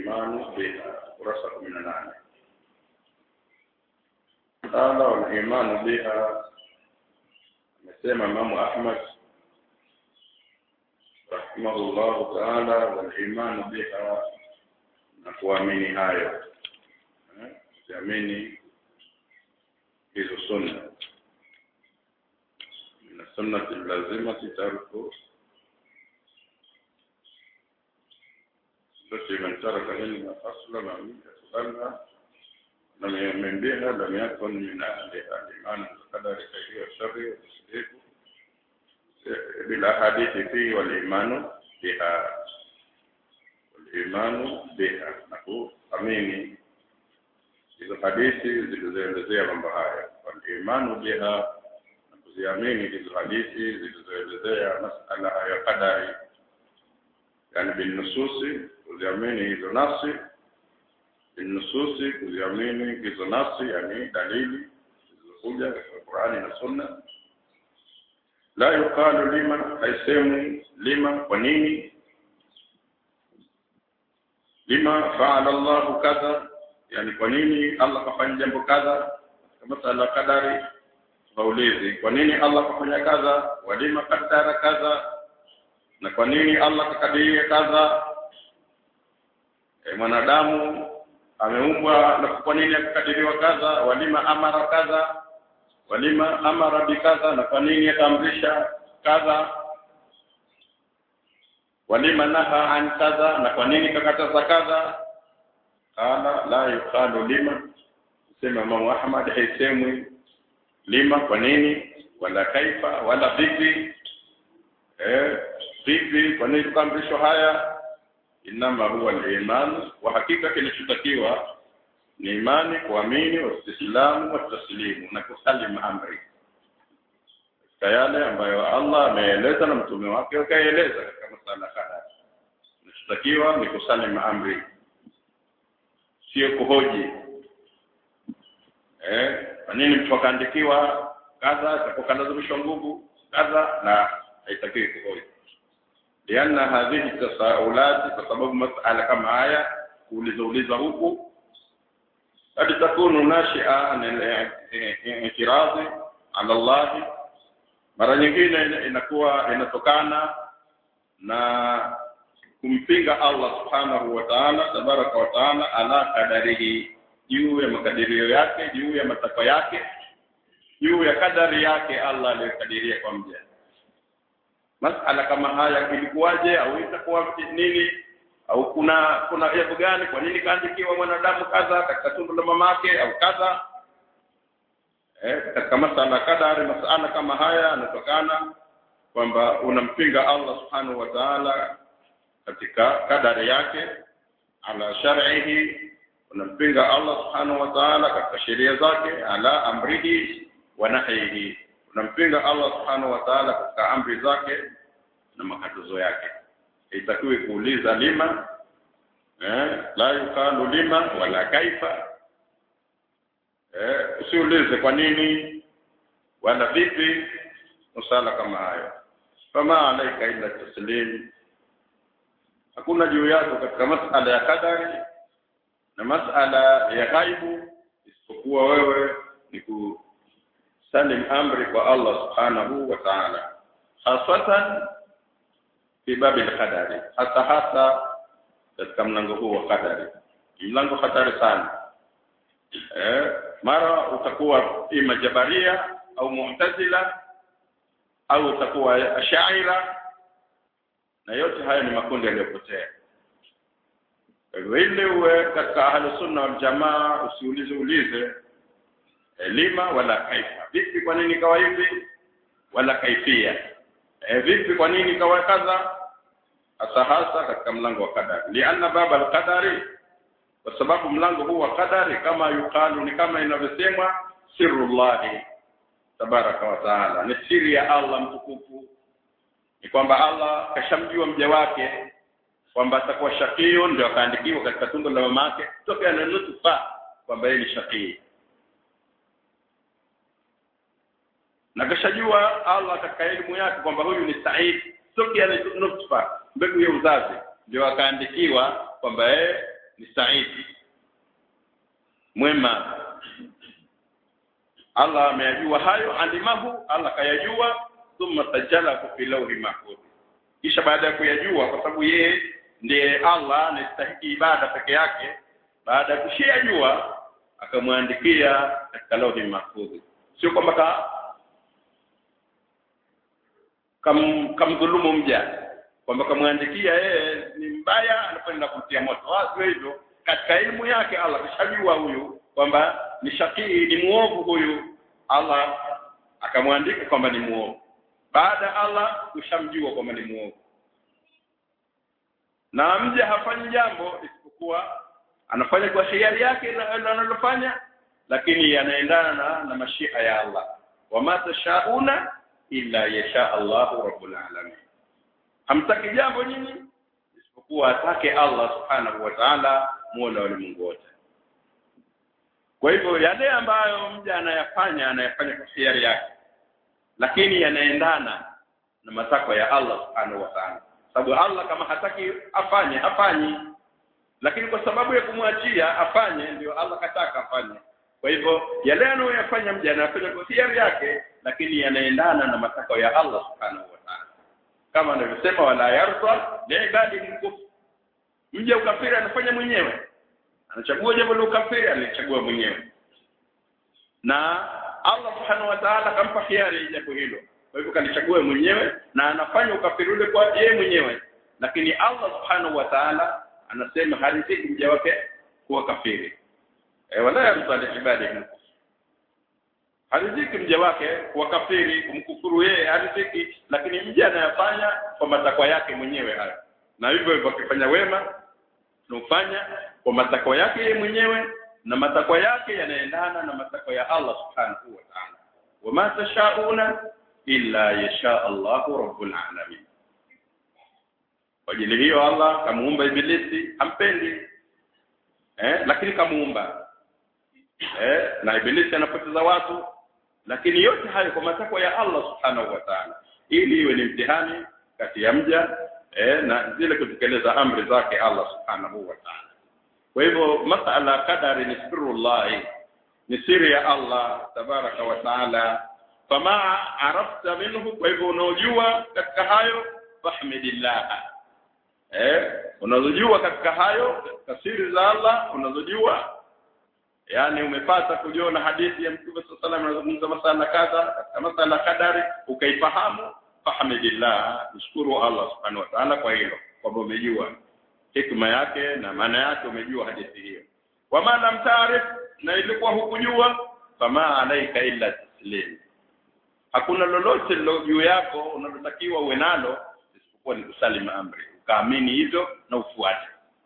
al-imanu biha kurasa 18 qala wal-imanu biha amesema Imam Ahmad rahimahullahu ta'ala wal-imanu biha na kuamini hayo eh kuamini hizo sunna min sunnati lazimati tarku التي من ترك منها أصلا لم يقبلها لم يؤمن بها لم يكن من أهلها الإيمان بالقدر خير والشر والتصديق بالأحاديث فيه والإيمان بها والإيمان بها نقول أميني hizo hadithi zilizoelezea mambo haya walimanu biha na kuziamini hizo hadithi zilizoelezea masala ya qadari yani binnususi kuziamini hizo nasi binnususi kuziamini hizo nasi yani dalili zilizokuja katika Qur'ani na Sunna la yuqalu lima haisemu lima kwa nini lima fa'ala Allah kadha yani kwa nini Allah kafanya jambo kadha kama masala kadari waulizi kwa nini Allah kafanya kadha walima kadara kadha na kwa nini Allah kakadiria kadha e, mwanadamu ameumbwa na kwa nini akakadiriwa kadha walima amara kadha walima amara bikadha na kwa nini akaamrisha kadha walima naha an kadha na kwa nini kakataza kadha qala la yuqalu lima sema Imam Ahmad haisemwi lima kwa nini wala kaifa wala vipi eh vipi kwa nini tukaamrishwa haya inama huwa al-iman wa hakika kinachotakiwa ni imani kuamini waislamu wa taslimu na kusalim amri katika yale ambayo Allah ameeleza na mtume wake akaeleza katika masala kadhaa kinachotakiwa ni kusalim amri sio kuhoji eh kwa nini mtu akaandikiwa kadha atapokalazimishwa nguvu kadha na haitakiwi kuhoji lianna hadhihi tasaulat kwa sababu masala kama haya kuuliza uliza huku hadi takunu nashia intiradhi ala Allah mara nyingine inakuwa inatokana na kumpinga Allah subhanahu wa ta'ala tabaraka wa ta'ala ala kadarihi juu ya makadirio yake juu ya matakwa yake juu ya kadari yake Allah aliyokadiria kwa mja masala kama haya ilikuwaje au itakuwa nini au kuna kuna jambo gani kwa nini kaandikiwa mwanadamu kadha katika tumbo la mamake au kadha eh katika masala kadari masala kama haya yanatokana kwamba unampinga Allah subhanahu wa ta'ala katika kadari yake ala shar'ihi unampinga Allah subhanahu wa ta'ala katika sheria zake ala amrihi wa nahyihi unampinga Allah subhanahu wa ta'ala katika amri zake na makatazo yake itakiwe kuuliza lima eh la yuqalu lima wala kaifa eh usiulize kwa nini wala vipi msala kama hayo fama alaika illa taslim hakuna juu yako katika masala ya kadari na masala ya ghaibu isipokuwa wewe ni kusalim amri kwa Allah subhanahu wa ta'ala hasatan fi babi al-qadari hasa hasa katika mlango huu wa qadari mlango hatari sana eh mara utakuwa ima jabaria au mu'tazila au utakuwa ashaira na yote haya ni makundi yaliyopotea ile uwe katika ahlu sunna wal jamaa usiulize ulize elima wala kaifa vipi kwa nini kawa hivi wala kaifia e, vipi kwa nini kawa kadha hasa hasa katika mlango wa kadari lianna baba al-qadari kwa sababu mlango huu wa kadari kama yukalu ni kama inavyosemwa sirrullahi tabaraka wa taala ni siri ya Allah mtukufu ni kwamba Allah kashamjua mja wake kwamba atakuwa shakio ndio akaandikiwa katika tumbo la mama yake tokea na nutfa kwamba yeye ni shakii na kashajua Allah katika elimu yake kwamba huyu ni Said tokea na nutfa mbegu ya uzazi ndio akaandikiwa kwamba yeye ni saidi mwema Allah ameyajua hayo alimahu Allah kayajua thumma sajjalahu fi lawhi mahfuz kisha baada ya kuyajua kwa sababu yeye ndiye Allah anastahili ibada peke yake baada ya kushiyajua akamwandikia katika lawhi mahfuz sio kwamba ka kam kamdhulumu mja kwamba kamwandikia yeye ni mbaya anakwenda kumtia moto sio hivyo katika elimu yake Allah kishajua huyu kwamba ni shakii ni muovu huyu Allah akamwandika kwamba ni muovu baada Allah kushamjua kwamba ni muovu na mja hafanyi jambo isipokuwa anafanya kwa hiari yake analofanya lakini yanaendana na, na mashia ya Allah wama tashauna illa yasha Allahu rabbul alamin hamtaki jambo nyinyi isipokuwa atake Allah subhanahu wa ta'ala muona ulimwengu wote kwa hivyo yale ambayo mja anayafanya anayafanya kwa hiari yake lakini yanaendana na matakwa ya Allah subhanahu wa ta'ala sababu Allah kama hataki afanye hafanyi lakini kwa sababu ya kumwachia afanye ndio Allah kataka afanye kwa hivyo yale anayoyafanya mja anayafanya kwa hiari yake lakini yanaendana na matakwa ya Allah subhanahu wa ta'ala kama anavyosema wala yarda liibadihi kufr mja ukafiri anafanya mwenyewe anachagua jambo la ukafiri anachagua mwenyewe na Allah subhanahu wa ta'ala kampa hiari jambo hilo kwa hivyo kalichagua mwenyewe na anafanya ukafiri ule kwa yeye mwenyewe lakini Allah subhanahu wa ta'ala anasema hariziki mja wake kuwa kafiri e, wala yarda ibadihi hariziki mja wake kuwa kafiri kumkufuru yeye hariziki lakini mja anayafanya kwa matakwa yake mwenyewe hayo na hivyo hivyo akifanya wema tunafanya kwa matakwa yake yeye mwenyewe na matakwa yake yanaendana na matakwa ya Allah subhanahu wa ta'ala wama tashauna illa yasha Allahu rabbul alamin kwa ajili hiyo Allah kamuumba ibilisi hampendi eh lakini kamuumba eh na ibilisi anapoteza watu lakini yote hayo kwa matakwa ya Allah subhanahu wa ta'ala ili iwe ni mtihani kati ya mja eh na zile kutekeleza amri zake Allah subhanahu wa ta'ala kwa hivyo masala kadari ni sirrullah ni siri ya Allah tabaraka wa taala fama arafta minhu kwa hivyo unaojua katika hayo fahmidillah eh unazojua katika hayo katika siri za Allah unazojua yani umepata kujiona hadithi ya Mtume صلى الله عليه وسلم masala kadha katika masala kadari ukaifahamu fahmidillah mshukuru Allah subhanahu wa ta'ala kwa hilo kwamba umejua hikma yake na maana yake umejua hadithi hiyo wama lam taarif na ilikuwa hukujua fama alaika illa taslim hakuna lolote lilo juu yako unalotakiwa uwe nalo isipokuwa ni kusalima amri ukaamini hivyo na ufuate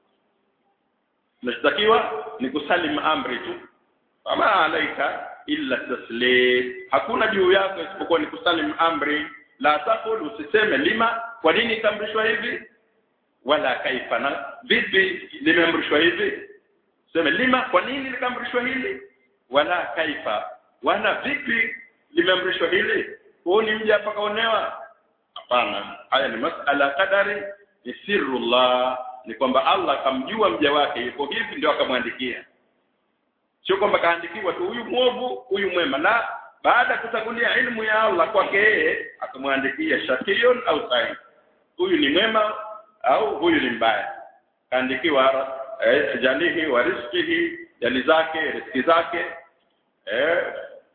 unachotakiwa ni kusalima amri tu fama alaika illa taslim hakuna juu yako isipokuwa ni kusalim amri la taqul usiseme lima kwa nini itamrishwa hivi wala kaifa na vipi limeamrishwa hivi sema lima kwa nini likaamrishwa hili wala kaifa wala vipi limeamrishwa hili huu ni mja pakaonewa hapana haya ni masala kadari ni sirrullah ni kwamba Allah akamjua mja wake yuko hivi ndio akamwandikia sio kwamba kaandikiwa tu huyu mwovu huyu mwema na baada ya kutangulia ilmu ya Allah kwake yeye akamwandikia shakiyun au sa'id huyu ni mwema au huyu ni mbaya kaandikiwa eh, jalihi wa rizqihi jali zake riziki zake eh,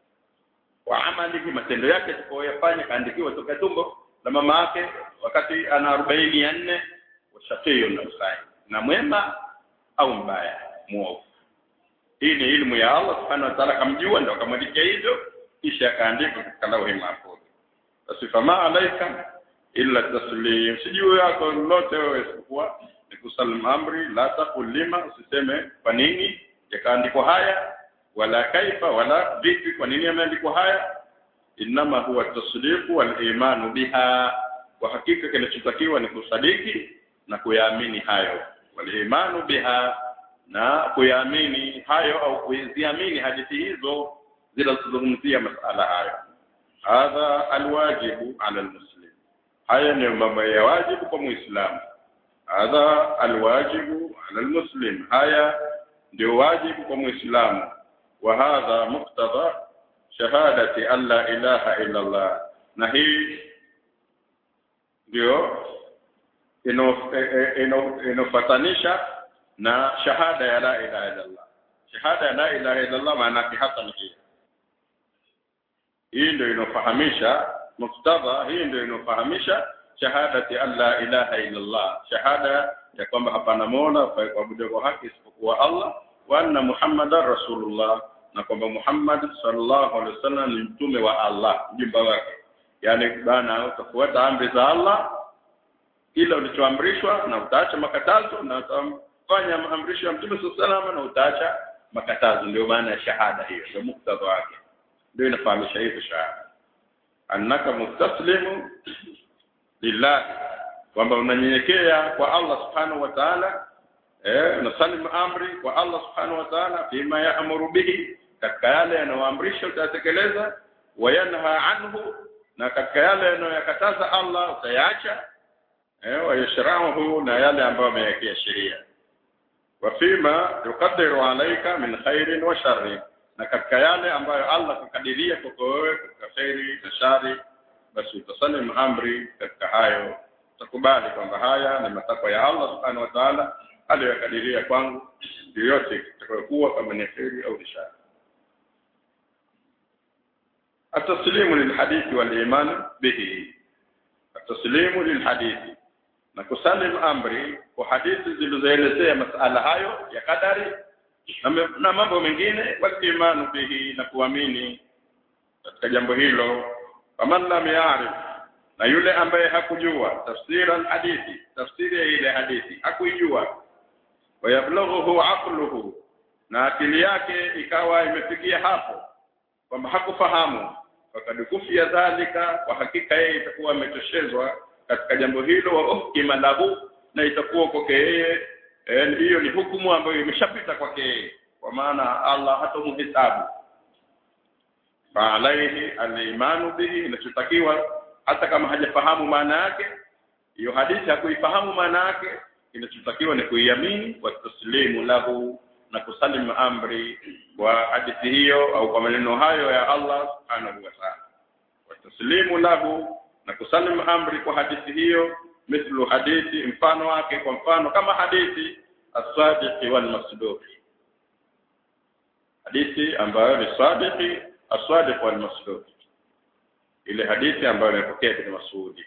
wa amalihi matendo yake tukoyafanya kaandikiwa toka tumbo la mama yake wakati ana 40 ya nne washaqiyo na usai na mwema au mbaya muovu hii ni ilmu ya Allah subhanahu wa ta'ala kamjua ndio akamwandikia hivyo kisha akaandika katika lauhi mahfudh basi fama alaika illa taslim sijui yako lolote wewe isipokuwa ni kusalim amri la taqul lima usiseme kwa nini yakaandikwa haya wala kaifa wala vipi kwa nini yameandikwa haya inama huwa tasdiqu wal imanu biha kwa hakika kinachotakiwa ni kusadiki na kuyaamini hayo wal imanu biha na kuyaamini hayo au kuziamini hadithi hizo zinazozungumzia masala hayo hadha alwajibu ala almuslim haya ni mambo ya wajibu kwa muislamu hadha alwajibu ala almuslim haya ndio wajibu kwa muislamu wa hadha muqtada shahadati an la ilaha illa Allah na hii ndio inofatanisha na shahada ya la ilaha illa Allah shahada ya la ilaha illa Allah maana yake hasa ni hii hii ndio inofahamisha muktadha hii ndio inofahamisha shahadati an la ilaha illa Allah shahada ya kwamba hapana mola fa kuabudiwa kwa haki isipokuwa Allah wa anna muhammadar rasulullah na kwamba Muhammad sallallahu alaihi wasallam ni mtume wa Allah mjumba wake yani bana utafuata amri za Allah kila ulichoamrishwa na utaacha makatazo na utafanya maamrisho ya mtume sallallahu alaihi na utaacha makatazo ndio maana ya shahada hiyo ndio muktadha wake ndio inafahamisha hivyo shahada annaka mustaslimu lillahi kwamba unanyenyekea kwa Allah subhanahu wa ta'ala eh unasalim amri kwa Allah subhanahu wa ta'ala fima yaamuru bihi katika yale yanayoamrisha utatekeleza wayanha anhu na katika yale yanayokataza Allah utayaacha eh wayashrahu na yale ambayo ameyawekea sheria wafima yuqaddiru alayka min khairin wa sharri na katika yale ambayo Allah kukadiria kwako wewe katika khairi na shari basi utasalim amri katika hayo utakubali kwamba haya ni matakwa ya Allah subhanahu wa ta'ala aliyokadiria kwangu yoyote itakayokuwa kama ni khairi au shari التسليم للحديث والإيمان به التسليم للحديث na kusalim amri kwa hadithi zilizoelezea masala hayo ya kadari na, na mambo mengine walimanu bihi na kuamini katika jambo hilo faman lam ya'rif na yule ambaye hakujua tafsira hadithi tafsiri ya ile hadithi hakuijua wayablughuhu aqluhu na akili yake ikawa imefikia hapo kwamba hakufahamu fakad kufia dhalika kwa hakika yeye itakuwa ametoshezwa katika jambo hilo wa uhkima lahu na itakuwa kwake yeye hiyo ni hukumu ambayo imeshapita kwake yeye kwa maana Allah hatomhesabu fa alaihi al-imanu bihi inachotakiwa hata kama hajafahamu maana yake hiyo hadithi hakuifahamu maana yake kinachotakiwa ni kuiamini wa taslimu lahu na kusalimu amri kwa hadithi hiyo au kwa maneno hayo ya Allah subhanahu wa ta'ala wa taslimu lahu na kusalimu amri kwa hadithi hiyo mithlu hadithi mfano wake kwa mfano kama hadithi as-sadiqi wal masduqi hadithi ambayo ni sadiqi as-sadiq wal masduqi ile hadithi ambayo imepokea kwa Masudi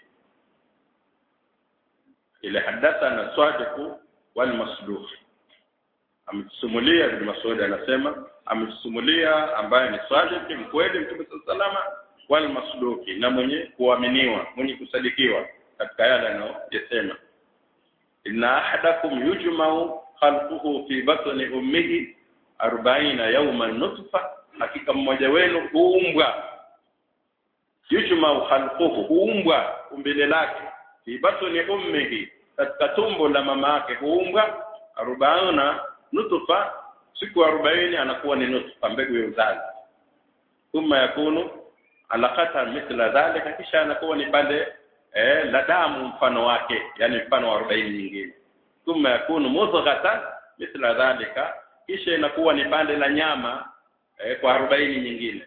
ile hadathana sadiq wal masduq ametusimulia Ibn Mas'ud anasema ametusimulia ambaye ni sadiq mkweli Mtume sallallahu wal masduqi na mwenye kuaminiwa mwenye kusadikiwa katika yale anayosema inna ahadakum yujma'u khalquhu fi batni ummihi 40 yawman nutfa hakika mmoja wenu huumbwa yujma'u khalquhu huumbwa umbile lake fi batni ummihi katika tumbo la mama yake huumbwa 40 nutfa siku 40 anakuwa ni nutfa mbegu ya uzazi thumma yakunu alaqata mithla dhalika kisha anakuwa ni pande eh, la damu mfano wake yani mfano wa 40 nyingine thumma yakunu mudghatan mithla dhalika kisha inakuwa ni pande la nyama eh, kwa 40 nyingine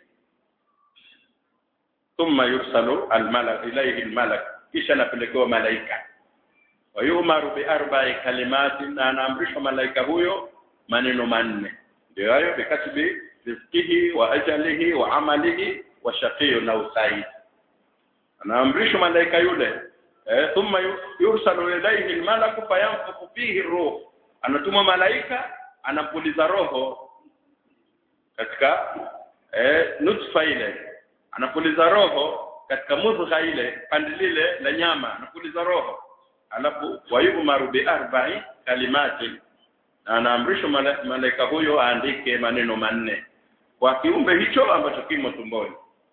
thumma yursalu almalak ilayhi almalak kisha anapelekewa malaika wa yumaru bi arba'i kalimatin na anaamrishwa malaika huyo maneno manne ndio hayo bikatibi rizqihi wa ajalihi wa amalihi wa shaqiyu na usaid anaamrishwa malaika yule eh, thumma yursalu ilayhi almalaku fayanfukhu fihi ruh anatumwa malaika anapuliza roho katika eh, nutfa ile anapuliza roho katika mudgha ile pande lile la nyama anapuliza roho alafu wayumaru bi arba'i kalimati anaamrishwa malaika huyo aandike maneno manne kwa kiumbe hicho ambacho kimo tumboni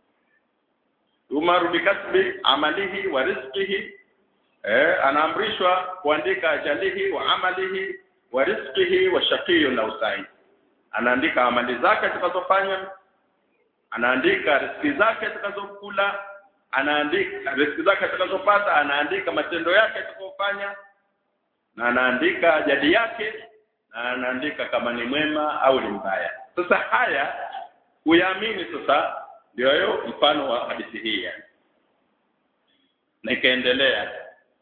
umaru bikasbi amalihi wa rizqihi eh anaamrishwa kuandika ajalihi wa amalihi wa rizqihi wa shaqiyu na usai anaandika amali zake atakazofanya anaandika riziki zake atakazokula anaandika riziki zake atakazopata anaandika matendo yake atakayofanya na anaandika jadi yake na anaandika kama ni mwema au ni mbaya sasa haya kuyaamini sasa ndio hiyo mfano wa hadithi hii yani na ikaendelea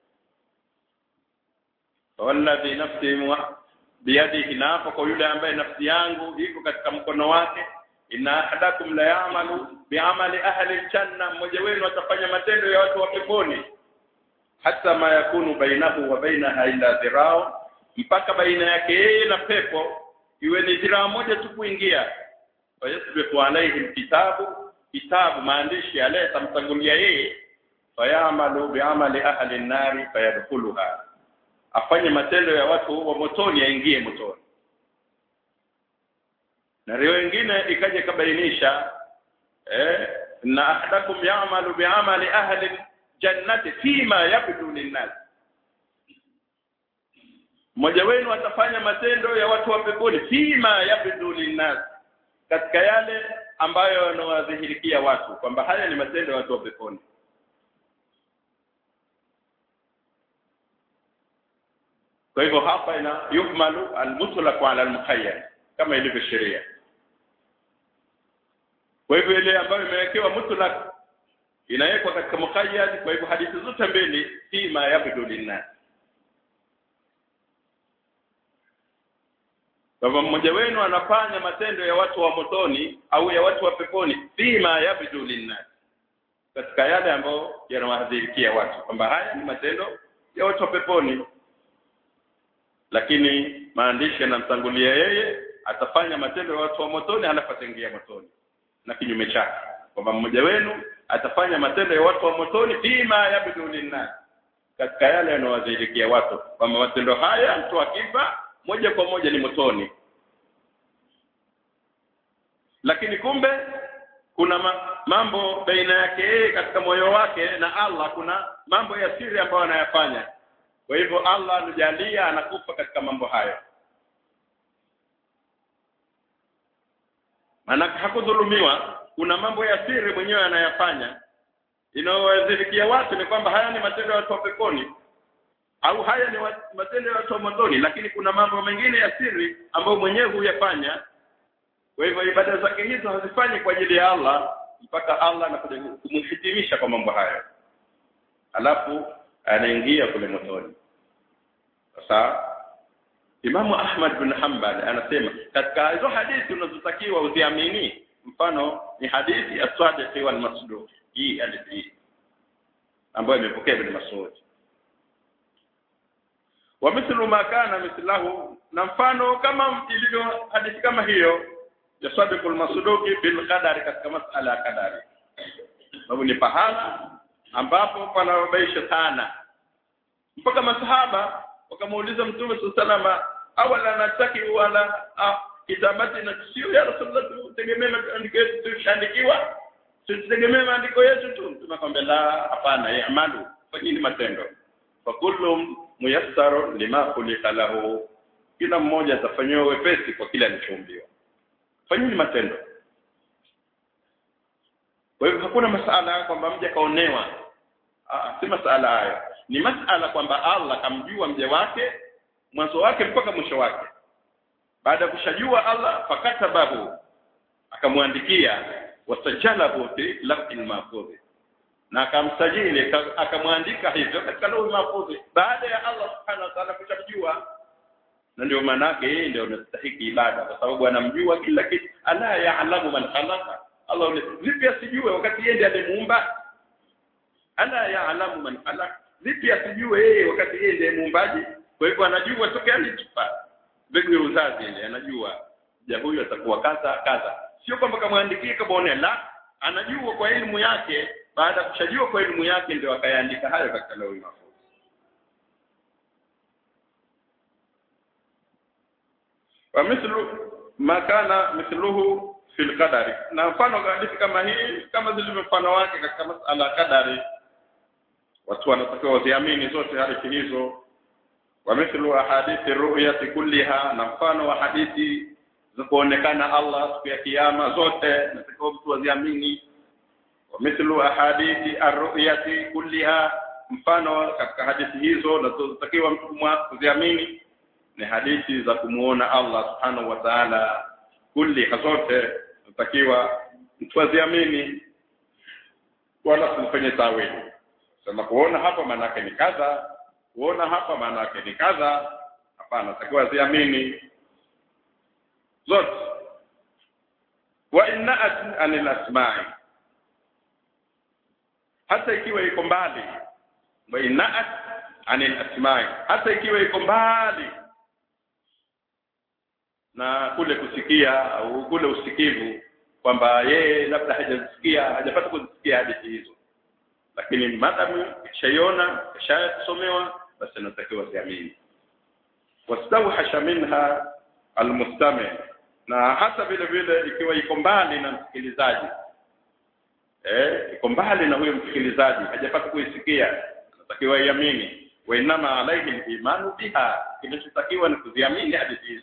walladhi nafsi biyadihi na hapo kwa yule ambaye nafsi yangu iko katika mkono wake inna ahadakum la ya'malu bi'amali ahli aljanna mmoja wenu atafanya matendo ya watu wa peponi hata ma yakunu bainahu wa bainaha illa dhirao mpaka baina yake yeye na pepo iwe ni dhiraa moja tu kuingia fayasbiqu alayhi alkitabu kitabu maandishi yale tamtangulia yeye fayamalu bi'amali ahli an-nari fayadkhuluha afanye matendo ya watu wa motoni aingie motoni na riwaya nyingine ikaja kabainisha eh na ahadakum ya'malu bi'amali ahli jannati fima yabdu linnas mmoja wenu atafanya matendo ya watu wa peponi fima yabdu linnas katika yale ambayo yanawadhihirikia watu kwamba haya ni matendo ya watu wa peponi kwa hivyo hapa ina yuhmalu almutlaq ala almuqayyad kama ilivyo sheria kwa hivyo ile ambayo imewekewa mutlaq inawekwa katika muqayyad kwa hivyo hadithi zote mbili fima yabdu linnas Kama mmoja wenu anafanya matendo ya watu wa motoni au ya watu wa peponi fima yabdu linnas katika yale ambayo yanawadhirikia watu kwamba haya ni matendo ya watu wa peponi lakini maandishi yanamtangulia yeye atafanya matendo ya watu wa motoni halafu ataingia motoni na kinyume chake kwamba mmoja wenu atafanya matendo ya watu wa motoni fima yabdu linnas katika yale yanayowadhirikia watu kwamba matendo haya mtu akifa moja kwa moja ni motoni lakini kumbe kuna ma, mambo baina yake yeye katika moyo wake na Allah kuna mambo ya siri ambayo anayafanya kwa hivyo Allah anajalia anakufa katika mambo hayo maana hakudhulumiwa kuna mambo ya siri mwenyewe anayafanya inayowadhirikia watu ni kwamba haya ni matendo ya watu wa peponi au haya ni matendo ya watu wa motoni lakini kuna mambo mengine ya siri ambayo mwenyewe huyafanya kwa hivyo ibada zake hizo hazifanyi kwa ajili ya Allah mpaka Allah anakuja kumhitimisha kwa mambo hayo alafu anaingia kule motoni sasa Imamu Ahmad bin Hanbal anasema katika hizo hadithi unazotakiwa uziamini mfano ni hadithi as-sadiq wal masduq hii hadithi hii ambayo imepokea ibn Mas'ud wa mithlu ma kana mithlahu na mfano kama ilivyo hadithi kama hiyo ya sadiqul masduqi bil qadari katika masala ya kadari sababu ni pahala ambapo panabaisha sana mpaka masahaba wakamuuliza mtume sallallahu awala nataki wala ah, kitabati na sio ya rasulullah tutegemee maandiko yetu tushandikiwa tutegemee maandiko yetu tu mtume akamwambia la hapana yamalu fanyeni matendo fa kullu muyassar lima khuliqa lahu kila mmoja atafanyiwa wepesi kwa kile alichoumbiwa fanyeni matendo kwa hivyo hakuna masala kwamba mja kaonewa ah si masala hayo ni masala kwamba Allah kamjua mja wake mwanzo wake mpaka mwisho wake baada ya kushajua Allah fakatabahu akamwandikia wasajalahu fi lafil mahfudh na akamsajili akamwandika hivyo katika lawhi mahfudh baada ya Allah subhanahu wa ta'ala kushamjua na ndio maana yake yeye ndio anastahili ibada kwa sababu anamjua kila kitu ala ya'lamu man khalaqa Allah vipi asijue wakati yeye ndiye alimuumba ala ya'lamu man khalaqa vipi asijue yeye wakati yeye ndiye muumbaji kwa hivyo anajua tokea alitupa mbegu ya uzazi ile anajua ja huyu atakuwa kaza kaza sio kwamba kamwandikie kabaone la anajua kwa elimu yake baada ya kushajua kwa elimu yake ndio akayaandika hayo katika leo mahfuz wa mithlu ma kana mithluhu fil qadari na mfano hadithi kama hii kama zilivyo mfano wake katika masala ya kadari watu wanatakiwa waziamini zote hadithi hizo wa mithlu ahadithi ru'yati kulliha na mfano wa hadithi za kuonekana Allah siku ya kiyama zote natakiwa mtu waziamini wa mithlu ahadithi ar-ru'yati kulliha mfano katika hadithi hizo nazotakiwa mtu kuziamini ni hadithi za kumuona Allah subhanahu wa ta'ala kulli zote natakiwa mtu aziamini wala usifanye tawili sema kuona hapa maana yake ni kadha kuona hapa maana yake ni kadha hapana natakiwa aziamini zote wa inna'at anil asma'i hata ikiwa iko mbali wa inna'at anil asma'i hata ikiwa iko mbali na kule kusikia au kule usikivu kwamba yeye labda hajasikia hajapata kuzisikia hadithi hizo lakini madamu shaiona shasomewa basi anatakiwa ziamini wastawhasha minha almustami na hata vile vile ikiwa iko mbali na msikilizaji eh iko mbali na huyo msikilizaji hajapata kuisikia anatakiwa iamini wa inama alaihi imanu biha kinachotakiwa ni kuziamini hadithi hizo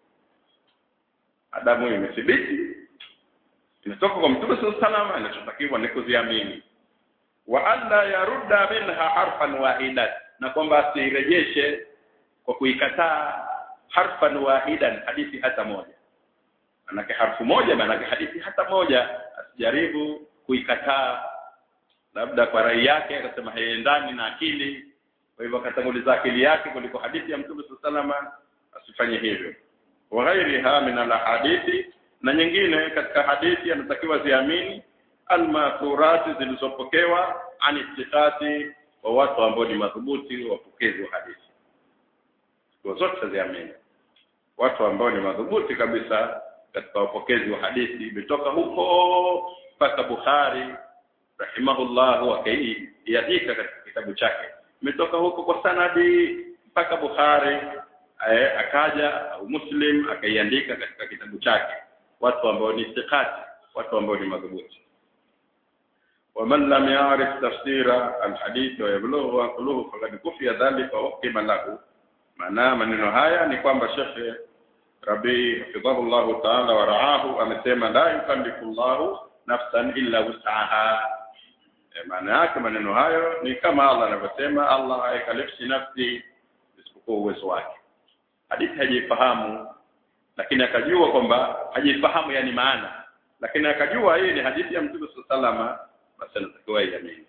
adamu imethibiti inatoka kwa mtume sallallahu alaihi wasallam inachotakiwa ni kuziamini wa alla yarudda minha harfan wahidan na kwamba asirejeshe kwa kuikataa harfan wahidan hadithi hata moja manake harfu moja manake hadithi hata moja asijaribu kuikataa labda kwa rai yake akasema haiendani na akili kwa hivyo akatanguliza akili yake kuliko hadithi ya mtume sallallahu asifanye hivyo wa ghairiha min alhadithi na nyingine katika hadithi anatakiwa ziamini almathurati zilizopokewa an ittiqati wa watu ambao ni madhubuti wapokezi wa hadithi kwa zote ziamini watu ambao ni madhubuti kabisa katika wapokezi wa hadithi imetoka huko mpaka Bukhari rahimahullah akaiandika katika kitabu chake imetoka huko kwa sanadi mpaka Bukhari eh, akaja au Muslim akaiandika katika kitabu chake watu ambao ni thiqati watu ambao ni madhubuti ومن لم يعرف تفسير الحديث ويبلغه عقله فقد كفي ذلك وحكم له maana maneno haya ni kwamba Sheikh Rabi hafidhahullahu ta'ala wa ra'ahu amesema la yukallifu Allahu nafsan illa wus'aha e, maana yake maneno hayo ni kama Allah anavyosema Allah haikalifishi nafsi isipokuwa uwezo wake hadithi hajifahamu lakini akajua kwamba hajifahamu yani maana lakini akajua hii ni hadithi ya Mtume sallallahu basi anatakiwa iamini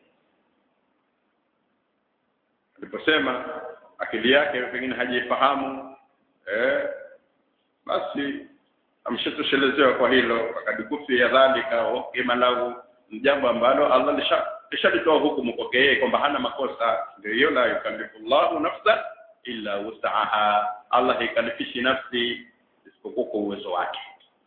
aliposema akili yake pengine hajifahamu eh basi amshatoshelezwa kwa hilo akadikufi ya dhalika hukima lahu jambo ambalo Allah lisha lishalitoa hukumu kwake yeye kwamba hana makosa ndio hiyo la yukallifullahu nafsa illa wus'aha Allah haikalifishi nafsi isipokuwa kwa uwezo wake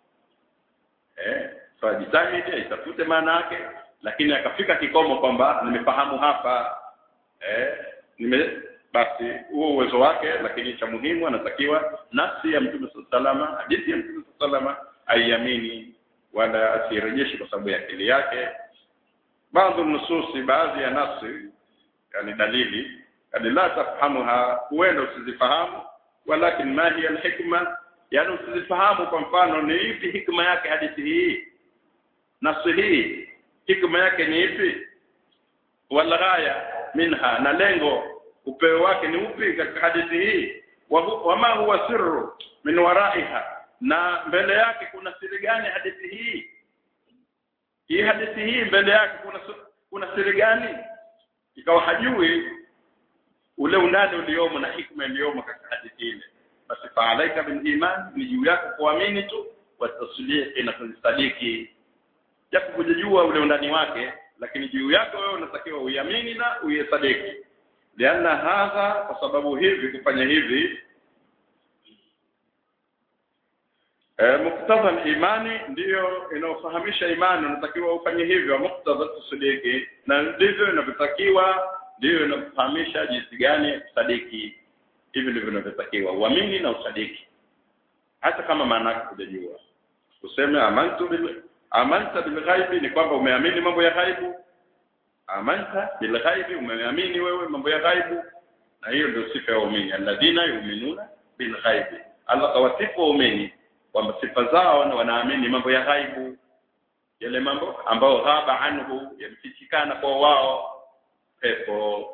eh so jitahidi itafute maana yake lakini akafika kikomo kwamba nimefahamu hapa eh nime basi huo uwezo wake lakini cha muhimu anatakiwa nafsi ya mtume salama hadithi ya mtume salama aiamini wala asirejeshi kwa sababu ya akili yake baadhi nususi baadhi ya nafsi yani dalili yani la tafahamuha huenda usizifahamu walakin ma hiya alhikma yani usizifahamu kwa mfano ni ipi hikma yake hadithi hii nafsi hii hikma yake ni ipi wala ghaya minha na lengo upeo wake ni upi katika hadithi hii wama huwa sirru min waraiha na mbele yake kuna siri gani hadithi hii hii hadithi hii mbele yake kuna kuna siri gani ikawa hajui ule undani uliomo na hikma iliyomo katika hadithi ile basi faalaika bil iman ni juu yako kuamini tu wa tasdiqi na kusadiki japo kujijua ule undani wake lakini juu yako wewe unatakiwa uiamini na uisadiki lianna hadha kwa sababu hivi kufanya hivi e, muktadha imani ndiyo inaofahamisha imani unatakiwa ufanye hivyo muktadha tusadiki na ndivyo inavyotakiwa ndiyo inakufahamisha jinsi gani ya kusadiki hivi ndivyo inavyotakiwa uamini na usadiki hata kama maana yake hujajua useme amantu bil amanta bil ghaibi ni kwamba umeamini mambo ya ghaibu amanta bil ghaibi umeamini wewe mambo ya ghaibu na hiyo ndio sifa ya waumini alladhina yu'minuna bil ghaibi Allah kawasifu waumini kwamba sifa zao na wanaamini mambo ya ghaibu yale mambo ambayo ghaba anhu yamefichikana kwa wao pepo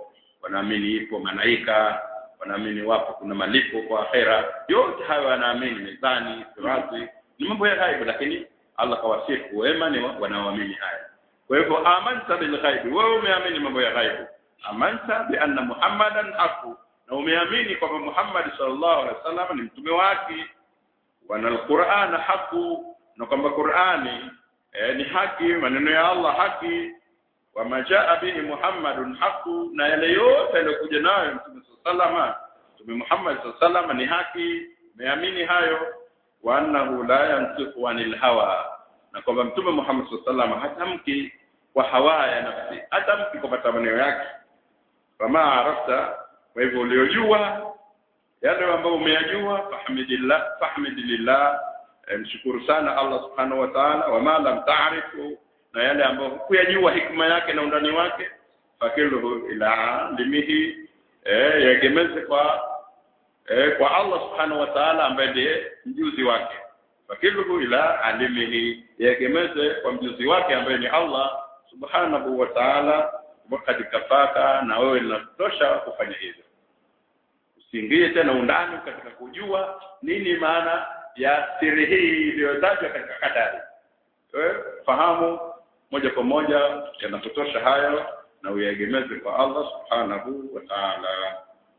wanaamini ipo malaika wanaamini wapo kuna malipo kwa akhera yote hayo wanaamini mezani sirati ni mambo ya ghaibu lakini Allah kawasifu wema ni wanaoamini haya kwa hivyo amanta bil ghaibi wewe umeamini mambo ya ghaibu amanta bi anna muhammadan haqu na umeamini kwamba Muhammad sallallahu alaihi wasallam ni mtume wake wana alquran haqu na kwamba Qur'ani eh, ni haki maneno ya Allah haki wa majaa bihi Muhammadun haqu na yale yote yaliyokuja nayo mtume sallallahu mtume Muhammad sallallahu ni haki umeamini hayo wa annahu la yantiqu anil hawa na kwamba mtume Muhammad sallallahu hatamki kwa hawa ya nafsi hatamki kwa matamanio yake kama arafta kwa hivyo uliojua yale ambayo umeyajua fahmidillah fahmidillah mshukuru sana Allah subhanahu wa ta'ala wama lam ta'rifu na yale ambayo hukuyajua hikma yake na undani wake fakiluhu ila limihi eh yegemeze kwa eh, kwa Allah subhanahu wa ta'ala ambaye ndiye mjuzi wake fakiluhu ila alimihi yegemeze kwa mjuzi wake ambaye ni Allah subhanahu wa ta'ala wakati kafaka na wewe linatosha kufanya hivyo usiingie tena undani katika kujua nini maana ya siri hii iliyotajwa katika kadari wewe fahamu moja kwa moja yanakutosha hayo na uyaegemeze kwa Allah subhanahu wa ta'ala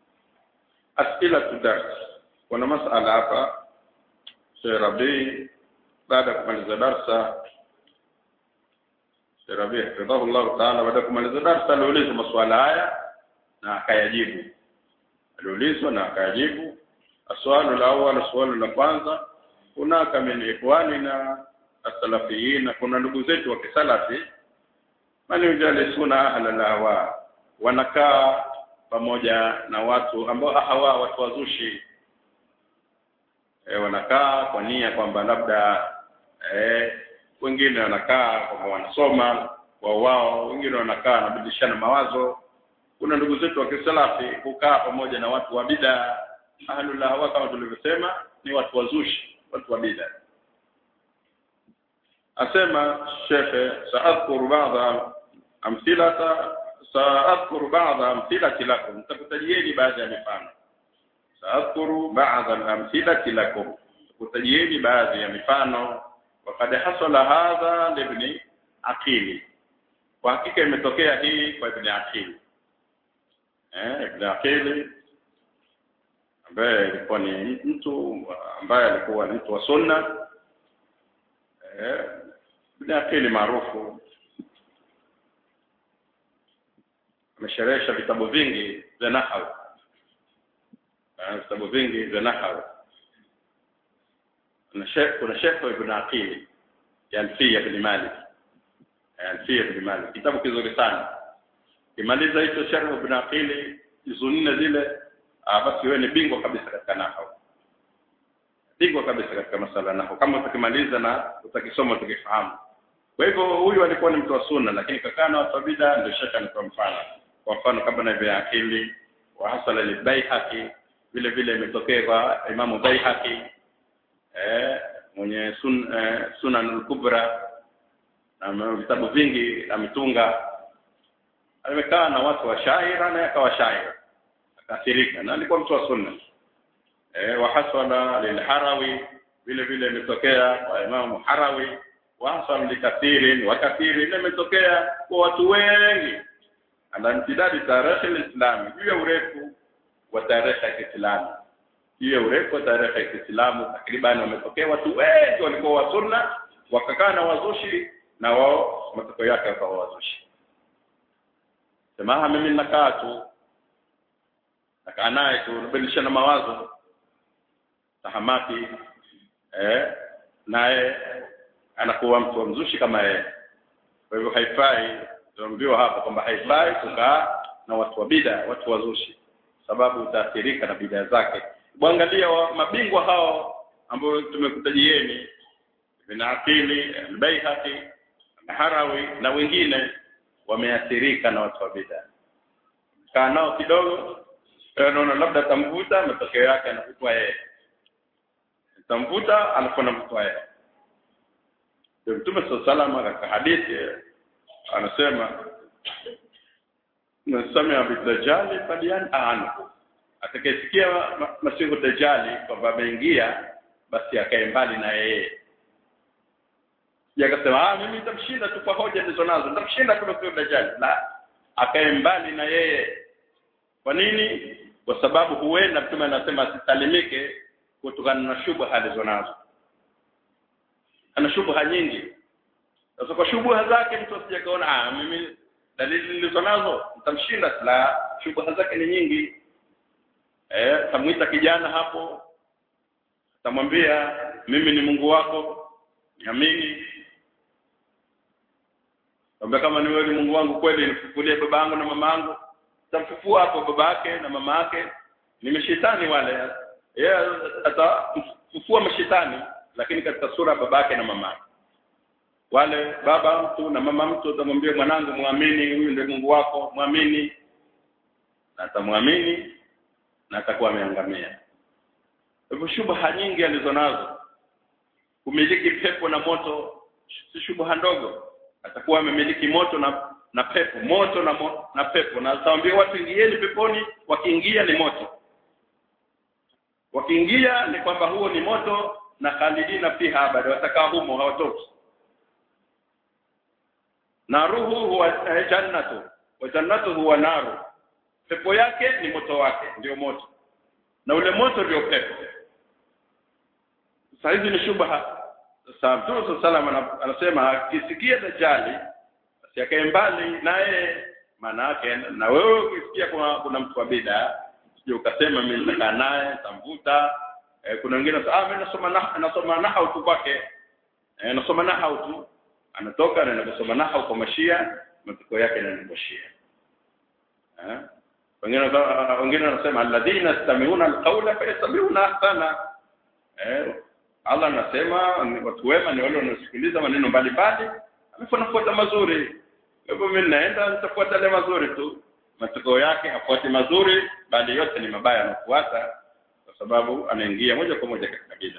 asila tudars kuna masala hapa Sheikh Rabi baada ya kumaliza darsa Sheikh Rabi hafidhahullah ta'ala baada ya kumaliza darsa aliulizwa maswala haya na akayajibu aliulizwa na akayajibu aswalu la awwal swali la kwanza hunaka min ikhwanina as-salafiyin kuna ndugu zetu wa kisalafi man yujalisuna ahla al-hawa wanakaa pamoja na watu ambao hawa watu wazushi e, wanakaa kwa nia kwamba labda e, wengine wanakaa kwamba wanasoma kwa wao wengine wanakaa wanabadilishana mawazo kuna ndugu zetu wa kisalafi kukaa pamoja na watu wa bid'a ahlul hawa kama tulivyosema ni watu wazushi watu wa bid'a asema shekhe saadhkuru ba'dha amthilata saadhkuru ba'dha amthilati lakum takutajieni baadhi ya mifano saadhkuru ba'dha amthilati lakum takutajieni baadhi ya mifano wakad hasala hadha libni aqili kwa hakika imetokea hii kwa ibn aqili eh ibn aqili ambaye alikuwa ni mtu ambaye alikuwa ni mtu wa sunna eh ibn aqili maarufu amesherehesha vitabu vingi vya nahwu vitabu vingi vya nahwu kuna shekh kuna shekh ibn aqili ya alfia ibn malik alfia ibn malik kitabu kizuri sana kimaliza hicho sharh ibn aqili hizo nne zile basi wewe ni bingwa kabisa katika nahwu bingwa kabisa katika masala nahwu kama utakimaliza na utakisoma tukifahamu kwa hivyo huyu alikuwa ni mtu wa sunna lakini kakaa na watu wa bid'a ndio shaka ni kwa mfano kwa mfano kama na ibn aqili wa hasala libaihaqi vile vile imetokea kwa imamu baihaqi eh mwenye sun, eh, sunan al-kubra na vitabu vingi ametunga amekaa na watu wa shaira na akawa shaira akaathirika na alikuwa mtu wa sunna eh wa hasala lilharawi vile vile imetokea kwa imamu harawi wa hasala likathirin wa kathirin imetokea kwa watu wengi ala imtidadi tarehe alislami juu ya urefu wa tarehe ya Kiislamu juu ya urefu wa tarehe ya Kiislamu takriban wametokea watu wengi walikuwa wa sunna wakakaa na wazushi na wao matokeo yake wakawa wazushi semaha mimi nakaa tu nakaa naye tu nabadilishana mawazo tahamaki eh naye anakuwa mtu wa mzushi kama yeye kwa hivyo haifai tunaambiwa hapa kwamba haifai kukaa na watu wa bida watu wazushi sababu utaathirika na bidhaa zake kuangalia mabingwa hao ambao tumekutajieni Ibn Aqili al-Baihaqi Harawi na wengine wameathirika na watu wa bid'a kaa nao kidogo naona labda tamvuta matokeo yake anavutwa yeye tamvuta anakuwa anavutwa yeye ndio Mtume sallallahu katika hadithi anasema nasamia bidajali falian anhu atakayesikia ma- masihu dajali kwamba ameingia basi akae mbali na yeye yakasema ah mimi nitamshinda tu kwa hoja ndizo nazo nitamshinda tu masihu dajali la akae mbali na yeye kwa nini kwa sababu huenda mtume anasema asisalimike kutokana na shubha alizonazo ana shubha nyingi sasa kwa shubha zake mtu asije kaona ah mimi dalili nilizo nazo nitamshinda la shubha zake ni nyingi eh tamuita kijana hapo tamwambia mimi ni Mungu wako niamini Kwamba kama ni wewe ni Mungu wangu kweli nifufulie baba yangu na mama yangu tamfufua hapo baba yake na mama yake ni mashetani wale yeye atafufua mashetani lakini katika sura ya baba yake na mama yake wale baba mtu na mama mtu atamwambia mwanangu muamini huyu ndiye Mungu wako muamini na atamwamini na atakuwa ameangamia hivyo shubha nyingi alizonazo kumiliki pepo na moto si shubha ndogo atakuwa amemiliki moto na na pepo moto na mo, na pepo na atawaambia watu ingieni peponi wakiingia ni moto wakiingia ni kwamba huo ni moto na khalidina fiha abada watakaa humo hawatoki naruhu huwa eh, jannatu wa jannatu huwa naru pepo yake ni moto wake ndio moto na ule moto ndio pepo sasa hizi ni shubha sasa Mtume sallallahu anasema akisikia dajali basi akae mbali naye maana yake na wewe ukisikia kuna, kuna mtu wa bid'a usije ukasema mimi nitakaa naye tamvuta eh, kuna wengine wanasema ah mimi nasoma na, nasoma nahau tu kwake eh, nasoma nahau tu anatoka anaenda kusoma nahau kwa mashia matokeo yake ni kwa shia eh wengine wengine wanasema alladhina yastami'una alqawla fayastabi'una ahsana eh Allah anasema watu wema ni wale wanaosikiliza maneno mbalimbali alafu anafuata mazuri hivyo mimi naenda nitafuata yale mazuri tu matokeo yake hafuati mazuri bali yote ni mabaya anafuata kwa sababu anaingia moja kwa moja katika bid'a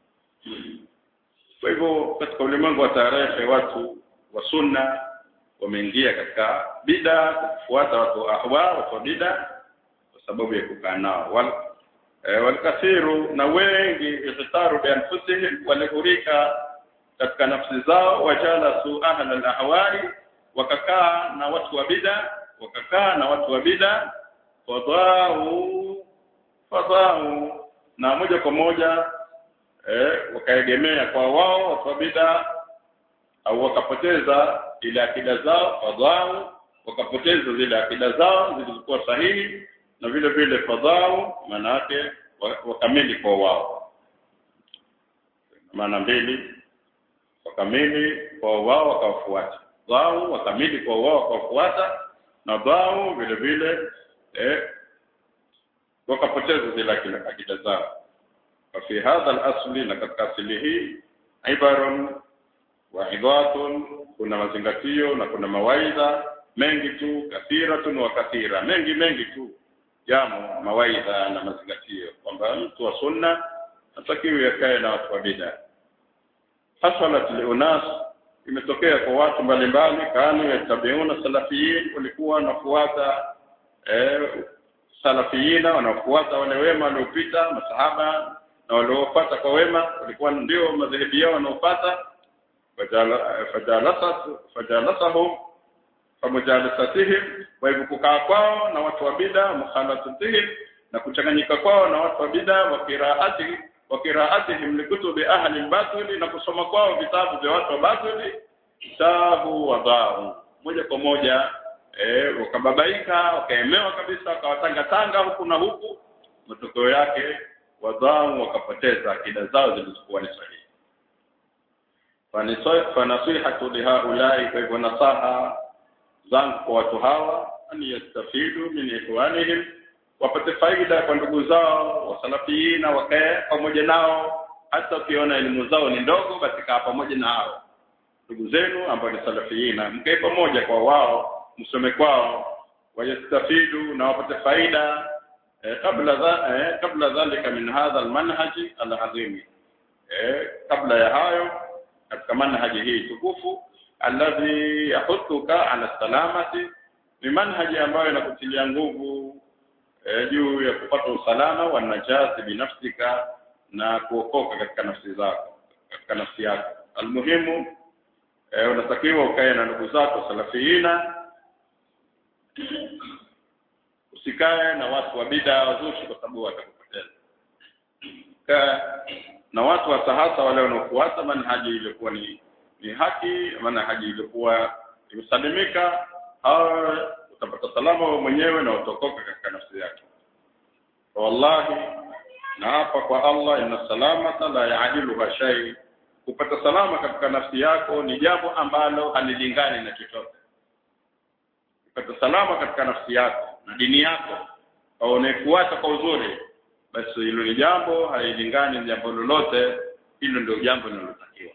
kwa hivyo katika ulimwengu wa tarehe watu wa sunna wameingia katika bid'a kufuata watu wa ahwa watu wa bid'a kwa sababu ya kukaa nao wal e, walikathiru na wengi ihtaru bi anfusihim walihurika katika nafsi zao wajala su ahla al-ahwai wakakaa na watu wa bid'a wakakaa na watu wa bid'a fadhau fadhau na moja kwa moja eh, wakaegemea kwa wao watu wa bid'a au wakapoteza ile akida zao fadhau wakapoteza zile akida zao zilizokuwa sahihi na vile vile fadhau maana yake wakamili kwa wao maana mbili wakamili kwa wao wakawafuata dhau wakamili kwa wao wakawafuata na dhau vile vile eh, wakapoteza zile akida zao ففي هذا الأصل لقد أصله عبر وعظات كنا mazingatio na kuna mawaidha mengi tu kathiratun wa kathira mengi mengi tu jamo mawaidha na mazingatio kwamba mtu wa sunna hatakiwi yakae na watu wa bid'a hasalat liunas imetokea kwa watu mbalimbali kanu yatabiuna salafiyin walikuwa wanafuata eh, salafiyina wanafuata wale wema waliopita masahaba na waliofuata kwa wema walikuwa ndio madhehebu yao wanaofuata fajalasat fajalasahum famujalasatihim kwa hivyo kukaa kwao na watu wa bid'a mukhalatatihim na kuchanganyika kwao na watu wa bid'a wa qiraati wa qiraatihim likutubi ahli batili na kusoma kwao vitabu vya watu wa batili tabu wadhau moja kwa moja eh wakababaika wakaemewa kabisa wakawatanga tanga huku na huku matokeo yake wadhau wakapoteza akida zao zilizokuwa ni sahihi fanasihatu lihaulai kwa hivyo nasaha zangu kwa watu hawa an yastafidu min ikhwanihim wapate faida kwa ndugu zao wasalafiina wakae pamoja nao hata ukiona elimu zao ni ndogo basi kaa pamoja na hao ndugu zenu ambao ni salafiina mkae pamoja kwa wao msome kwao wayastafidu na wapate faida eh, kabla dha, eh, kabla dhalika min hadha almanhaji alazim eh, kabla ya hayo katika manhaji hii tukufu alladhi yahuthuka ala salamati ni manhaji ambayo inakutilia nguvu e, juu ya kupata usalama wa najati binafsika na kuokoka katika nafsi zako katika nafsi yako almuhimu e, unatakiwa ukae na ndugu zako salafiina usikae na watu wa bid'a wazushi kwa sababu watakupoteza kaa na watu wa sahasa wale wanaofuata manhaji iliyokuwa ni ni haki manhaji iliyokuwa imesalimika au utapata salama wewe mwenyewe na utokoka katika nafsi yako wallahi na hapa kwa Allah inna salamata la yaadiluha shay kupata salama katika nafsi yako ni jambo ambalo halilingani na chochote kupata salama katika nafsi yako na dini yako au unaikuacha kwa uzuri basi hilo ni jambo halilingani na jambo lolote hilo ndio jambo linalotakiwa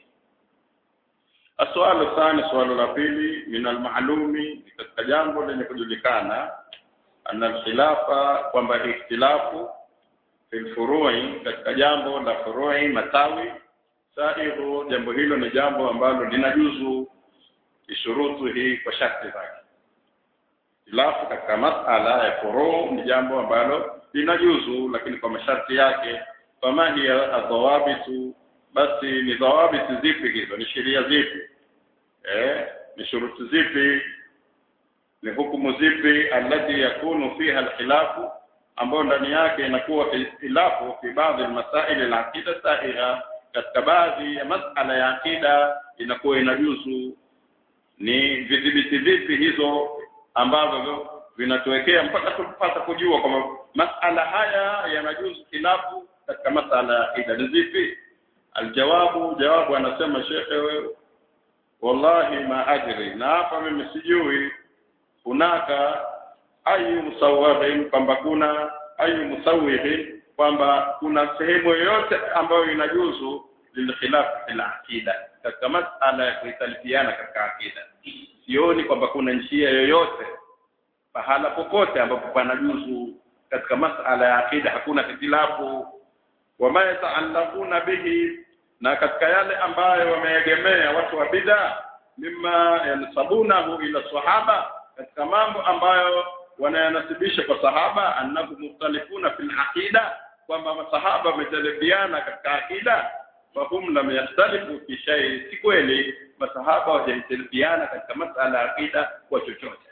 aswali thani swali la pili min almalumi katika jambo lenye kujulikana anna alkhilafa kwamba ikhtilafu fil furu'i katika jambo la furu'i matawi sairu jambo hilo ni jambo ambalo linajuzu kishurutu hii kwa sharti zake ikhtilafu katika masala ya furu' ni jambo ambalo linajuzu lakini kwa masharti yake kama hiya adhawabitu basi ni dhawabiti zipi hizo ni sheria zipi eh ni shuruti zipi ni hukumu zipi alladhi yakunu fiha alkhilafu ambayo ndani yake inakuwa khilafu fi baadhi almasail alaqida sahiha katika baadhi ya masala ya akida inakuwa inajuzu ni vidhibiti vipi hizo ambavyo vinatuwekea mpaka tupata kujua kwamba masala haya yanajuzu khilafu katika masala ya akida ni zipi aljawabu jawabu anasema shekhe wewe wallahi ma adri na hapa mimi sijui hunaka ayu musawirin kwamba kuna ayu musawirin kwamba kuna sehemu yoyote ambayo inajuzu lilkhilafu fil aqida katika masala ya kuitalifiana katika akida sioni kwamba kuna njia yoyote pahala popote ambapo panajuzu katika masala ya akida hakuna hitilafu wama yataallaquna bihi na katika yale ambayo wameegemea watu wa bid'a mimma yansabunahu ila sahaba katika mambo ambayo wanayanasibisha kwa sahaba annahu mukhtalifuna fil aqida kwamba masahaba wametalifiana katika akida fahum lam yakhtalifu fi shay si kweli masahaba hawajatalifiana katika masala ya akida kwa chochote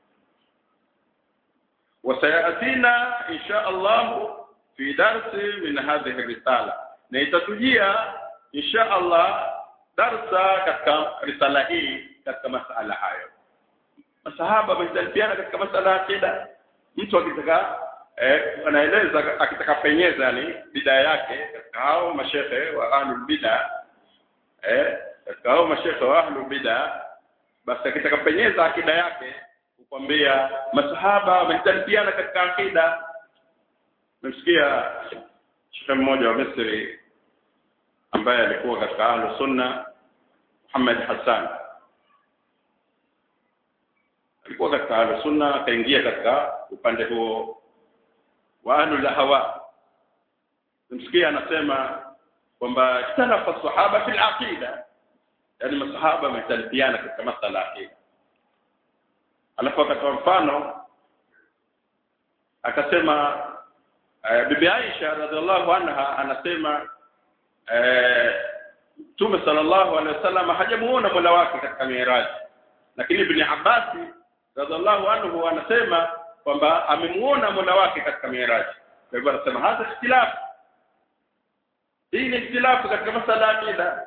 wasayatina insha Allah fi darsi min hadhihi risala na itatujia insha Allah darsa katika risala hii katika masala hayo masahaba wamejadiliana katika masala ya akida mtu akitaka eh, anaeleza akitaka penyeza yani bidaa yake katika hao mashehe wa ahlul bid'a eh katika hao mashehe wa ahlul bid'a basi akitaka penyeza akida yake kukwambia masahaba wamejadiliana katika akida Nimesikia shekhe mmoja wa Misri ambaye alikuwa katika Ahlus Sunna Muhammad Hassan alikuwa katika Ahlus Sunna akaingia katika upande huo wa Ahlul Hawa nimsikia anasema kwamba ikhtalafa sahaba fil aqida yani masahaba wametalifiana katika masala ya aqida alafu akatoa mfano akasema Uh, bibi Aisha radhiallahu anha anasema Mtume uh, sallallahu alaihi wasallam hajamuona Mola wake katika Miraj lakini Ibn Abbas radhiallahu anhu anasema kwamba amemuona Mola wake katika Miraj kwa hivyo anasema hata ikhtilaf hii ni ikhtilafu katika masala ya akida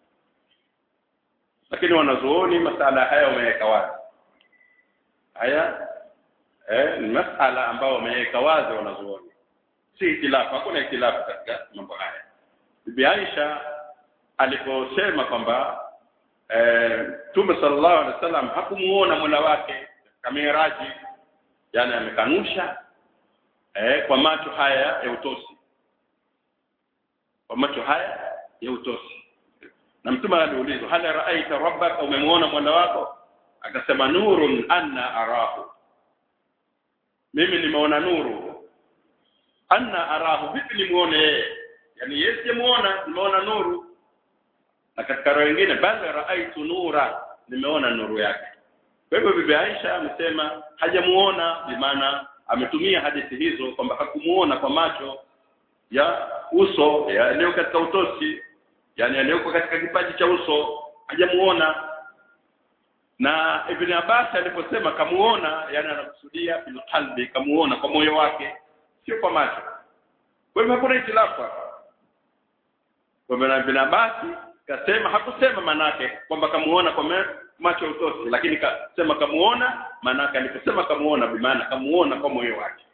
lakini wanazuoni masala haya wameweka wazi haya eh, ni masala ambayo wameweka wazi wanazuoni si itilafu hakuna itilafu katika mambo haya bibi Aisha aliposema kwamba Mtume eh, sallallahu alaihi wasallam hakumuona Mola wake katika Miraji yani amekanusha eh, kwa macho haya ya utosi kwa macho haya ya utosi na mtume aliulizwa hal ra'aita rabbaka umemuona Mola wako akasema nurun anna arahu mimi nimeona nuru anna arahu vipi nimuone yeye yani yeye simuona nimeona nuru na katika roho nyingine bali raaitu nura nimeona nuru yake kwa hivyo bibi Aisha amesema hajamuona bimaana ametumia hadithi hizo kwamba hakumuona kwa macho ya uso yaliyo katika utosi yani yaliyoko katika kipaji cha uso hajamuona na Ibn Abbas aliposema kamuona yani anakusudia bil qalbi kamuona kwa moyo wake sio kwa macho kwa hivyo hakuna itilafu hapa kwa hivyo Ibn Abbas kasema hakusema manake kwamba kamuona kwa me, macho utosi lakini kasema kamuona manake aliposema kamuona bimaana kamuona kwa moyo wake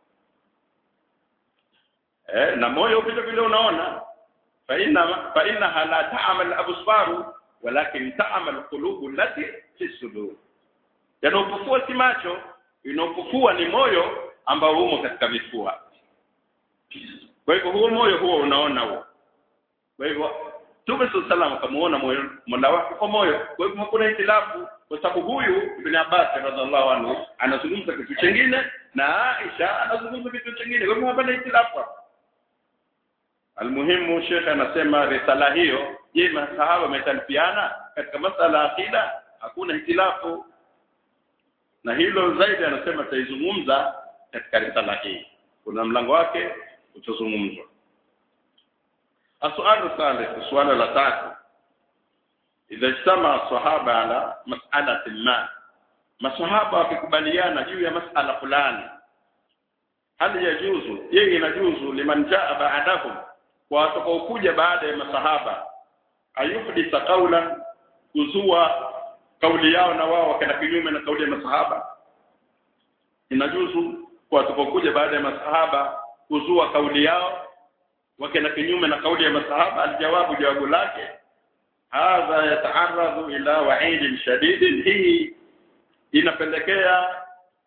eh na moyo vile vile unaona fa inna fa innaha la ta'mal absaru walakin ta'mal qulubu allati fi sudur yanopofua si macho inopofua ni moyo ambao umo katika vifua kwa hivyo huo moyo huo unaona huo kwa hivyo Mtume sallallahu akamuona moyo mola wake kwa moyo kwa hivyo hakuna itilafu kwa sababu huyu Ibn Abbas radhiallahu anhu anazungumza kitu kingine na Aisha anazungumza kitu kingine kwa hivyo hapana itilafu Almuhimu Sheikh anasema risala hiyo je masahaba wametalifiana katika masala ya akida hakuna hitilafu na hilo zaidi anasema taizungumza katika risala hii kuna mlango wake utazungumzwa السؤال الثالث السؤال الثالث إذا اجتمع الصحابة على مسألة ما masahaba wakikubaliana juu ya masala fulani hali yajuzu yeye inajuzu liman jaa ba'dahum kwa watakaokuja baada ya masahaba ayufdisa qawlan kuzua kauli yao na wao wakenda kinyume na kauli ya masahaba inajuzu kwa watakaokuja baada ya masahaba kuzua kauli yao wakenda kinyume na kauli ya masahaba aljawabu jawabu lake hadha yata'arradhu ila wa'id shadid hii inapelekea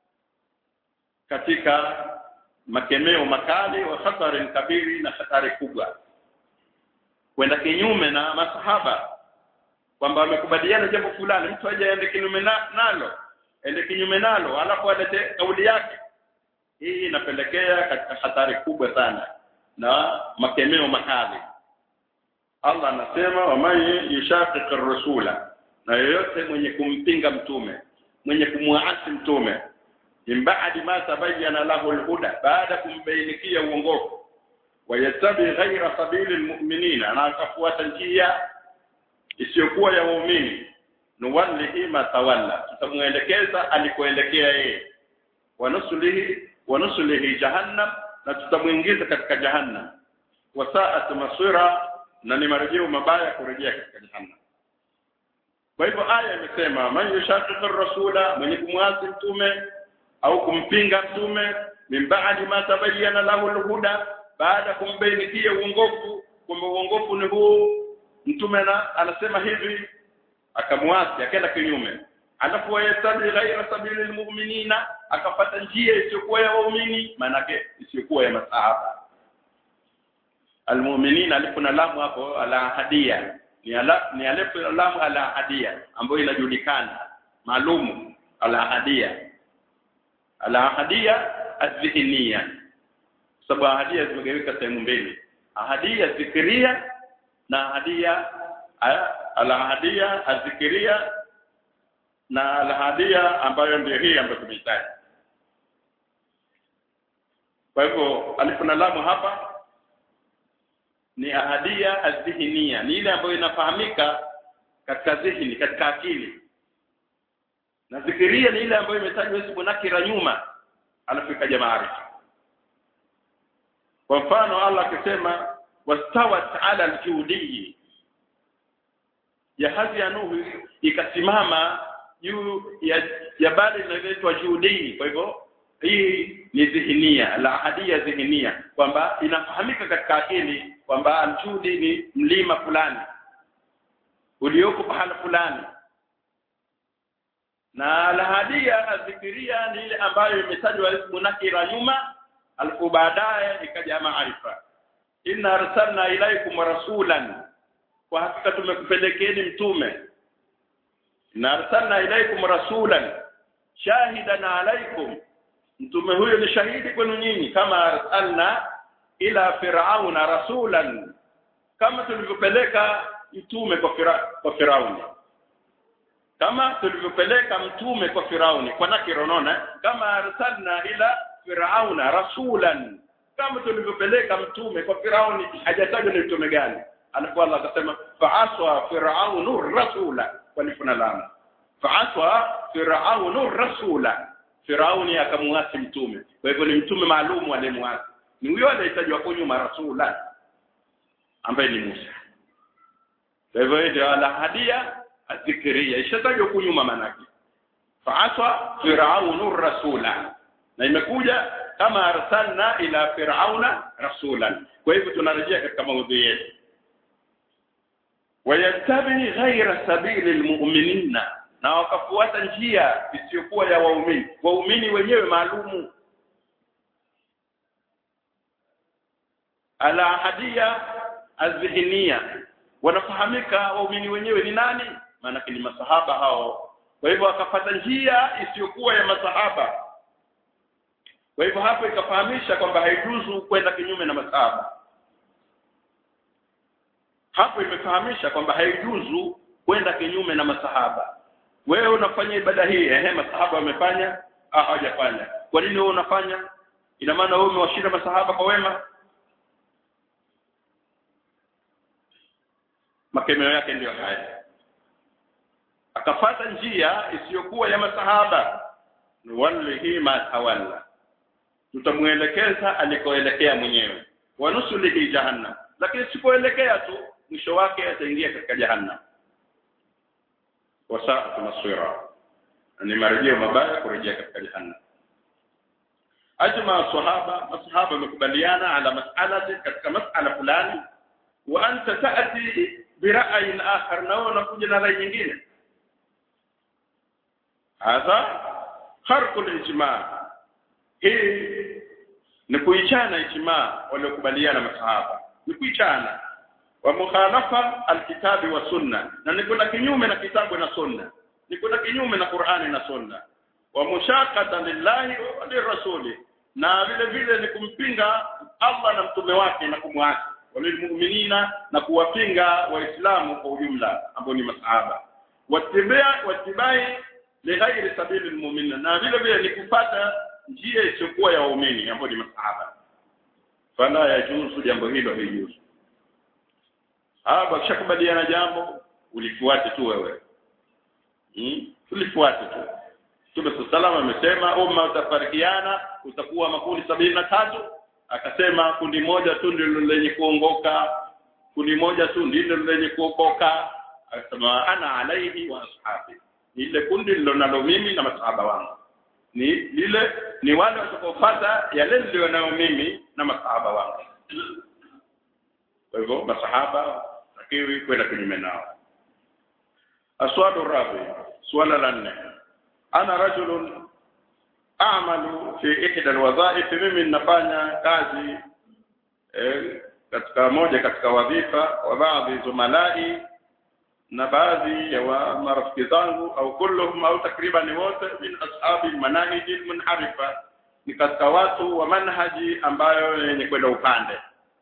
katika makemeo makali wa hatari kabiri na hatari kubwa kwenda kinyume na masahaba kwamba wamekubaliana jambo fulani mtu aje aende kinyume na, nalo ende kinyume nalo alafu alete kauli yake hii inapelekea katika hatari kubwa sana na makemeo makali Allah anasema waman yushaqiqir rasula na yoyote mwenye kumpinga mtume mwenye kumwaasi mtume min ba'di ma tabayyana lahu al-huda baada kumbainikia uongofu wayattabi ghayra sabili almu'minina na akafuata njia isiyokuwa ya waumini nuwallihi ma tawalla tutamuelekeza alikoelekea yeye wanusulihi wanusulihi jahannam na tutamuingiza katika jahannam wasaat masira na ni marejeo mabaya kurejea katika jahannam kwa hivyo aya imesema man yushaqiqir rasula mwenye kumwasi mtume au kumpinga mtume min ba'di ma tabayyana lahu alhuda baada kumbainikia uongofu kwamba uongofu ni huu mtume na anasema hivi akamwasi akaenda kinyume alafu wayasabi ghaira sabili almu'minina akapata njia isiyokuwa ya waumini maanake isiyokuwa ya masahaba almu'minina alipo na lamu hapo ala hadia ni ala ni alipo lamu ala hadia ambayo inajulikana maalumu ala hadia ala hadia adhihnia sababu ahadia zimegawika sehemu mbili ahadia zikiria na ahadia ala ahadia azikiria na alhadia ambayo ndio hii ambayo tumeitaja kwa hivyo alifu na lamu hapa ni ahadia azdihnia ni ile ambayo inafahamika katika zihni katika akili na zikiria ni ile ambayo imetajwa ismu nakira nyuma alafu ikaja maarifa kwa mfano Allah akisema wastawat ala aljudi jahazi ya Nuhu ikasimama juu ya jabali linaloitwa Judi kwa hivyo hii ni dhihinia la hadia dhihinia kwamba inafahamika katika akili kwamba aljudi ni mlima fulani ulioko pahala fulani na la hadia adhikiria ni ile ambayo imetajwa ismu nakira nyuma alafu baadaye ikaja maarifa inna arsalna ilaikum rasulan kwa hakika tumekupelekeni mtume na arsalna ilaikum rasulan shahidan alaikum mtume huyo ni shahidi kwenu nyinyi kama arsalna ila firauna rasulan kama tulivyopeleka mtume kwa fira, kwa firauni kama tulivyopeleka mtume kwa Firauni kwa nakira unaona kama arsalna ila firauna rasulan kama tulivyopeleka mtume kwa Firauni hajatajwa ni mtume gani alafu Allah akasema fa'aswa firaunu rasula walifuna lama fa'aswa firaunu rasula Firauni akamuasi mtume kwa hivyo ni mtume maalum aliyemuasi ni huyo aliyetajwa kwa nyuma rasula ambaye ni Musa kwa hivyo ndio alahadia adhikiria ishatajwa huku nyuma manake fa'aswa firaunu rasula na imekuja kama arsalna ila firauna rasulan kwa hivyo tunarejea katika maudhui yetu wayattabi ghaira sabili almu'minina na wakafuata njia isiyokuwa ya waumini waumini wenyewe maalumu ala hadia azhiniya wanafahamika waumini wenyewe ni nani maana ni masahaba hao kwa hivyo akapata njia isiyokuwa ya masahaba kwa hivyo hapo ikafahamisha kwamba haijuzu kwenda kinyume na masahaba hapo imefahamisha kwamba haijuzu kwenda kinyume na masahaba wewe unafanya ibada hii ehe masahaba wamefanya ah hawajafanya kwa nini wewe unafanya ina maana wewe umewashinda masahaba kwa wema makemeo yake ndiyo haya akafata njia isiyokuwa ya masahaba nuwallihi ma tawalla tutamuelekeza alikoelekea mwenyewe wanusulihi jahannam lakini sipoelekea tu mwisho wake ataingia katika jahannam wasaat masira ni marejeo mabaya kurejea katika jahannam ajma sahaba masahaba wamekubaliana ala mas'alati katika mas'ala fulani wa anta ta'ti bira'yin akhar na wewe unakuja na rai nyingine hadha kharqu al-ijma hii ni kuichana ijma waliokubaliana masahaba ni kuichana wa mukhalafa alkitabi wa sunna na ni kuna kinyume na kitabu na sunna ni kuna kinyume na Qur'ani na sunna wa mushaqata lillahi wa lirrasuli na vile vile ni kumpinga Allah na mtume wake na kumwasi walilmu'minina na kuwapinga waislamu kwa ujumla ambao ni masahaba watibia watibai lighairi sabili almu'minin na vile vile ni kupata njia isiyokuwa ya waumini ambao ni masahaba fala yajuzu jambo hilo haijuzu hapa kishakubaliana jambo ulifuate tu wewe hmm? ulifuate tu Mtume sallallahu amesema umma utafarikiana utakuwa makundi sabini na tatu akasema kundi moja tu ndilo lenye kuongoka kundi moja tu ndilo lenye kuokoka akasema ana alaihi wa ashabi ile kundi nalo mimi na masahaba wangu ni lile ni wale watakaofuata yale nilionayo mimi na masahaba wangu kwa hivyo masahaba takiwi kwenda kinyume nao aswadu rabi swala la nne ana rajulun a'malu fi ihda alwadha'if mimi ninafanya kazi eh, katika moja katika wadhifa wa baadhi zumalai na baadhi ya wa marafiki zangu au kulluhum au takriban wote min ashabi manahiji munharifa ni katika watu wa manhaji ambayo yenye kwenda upande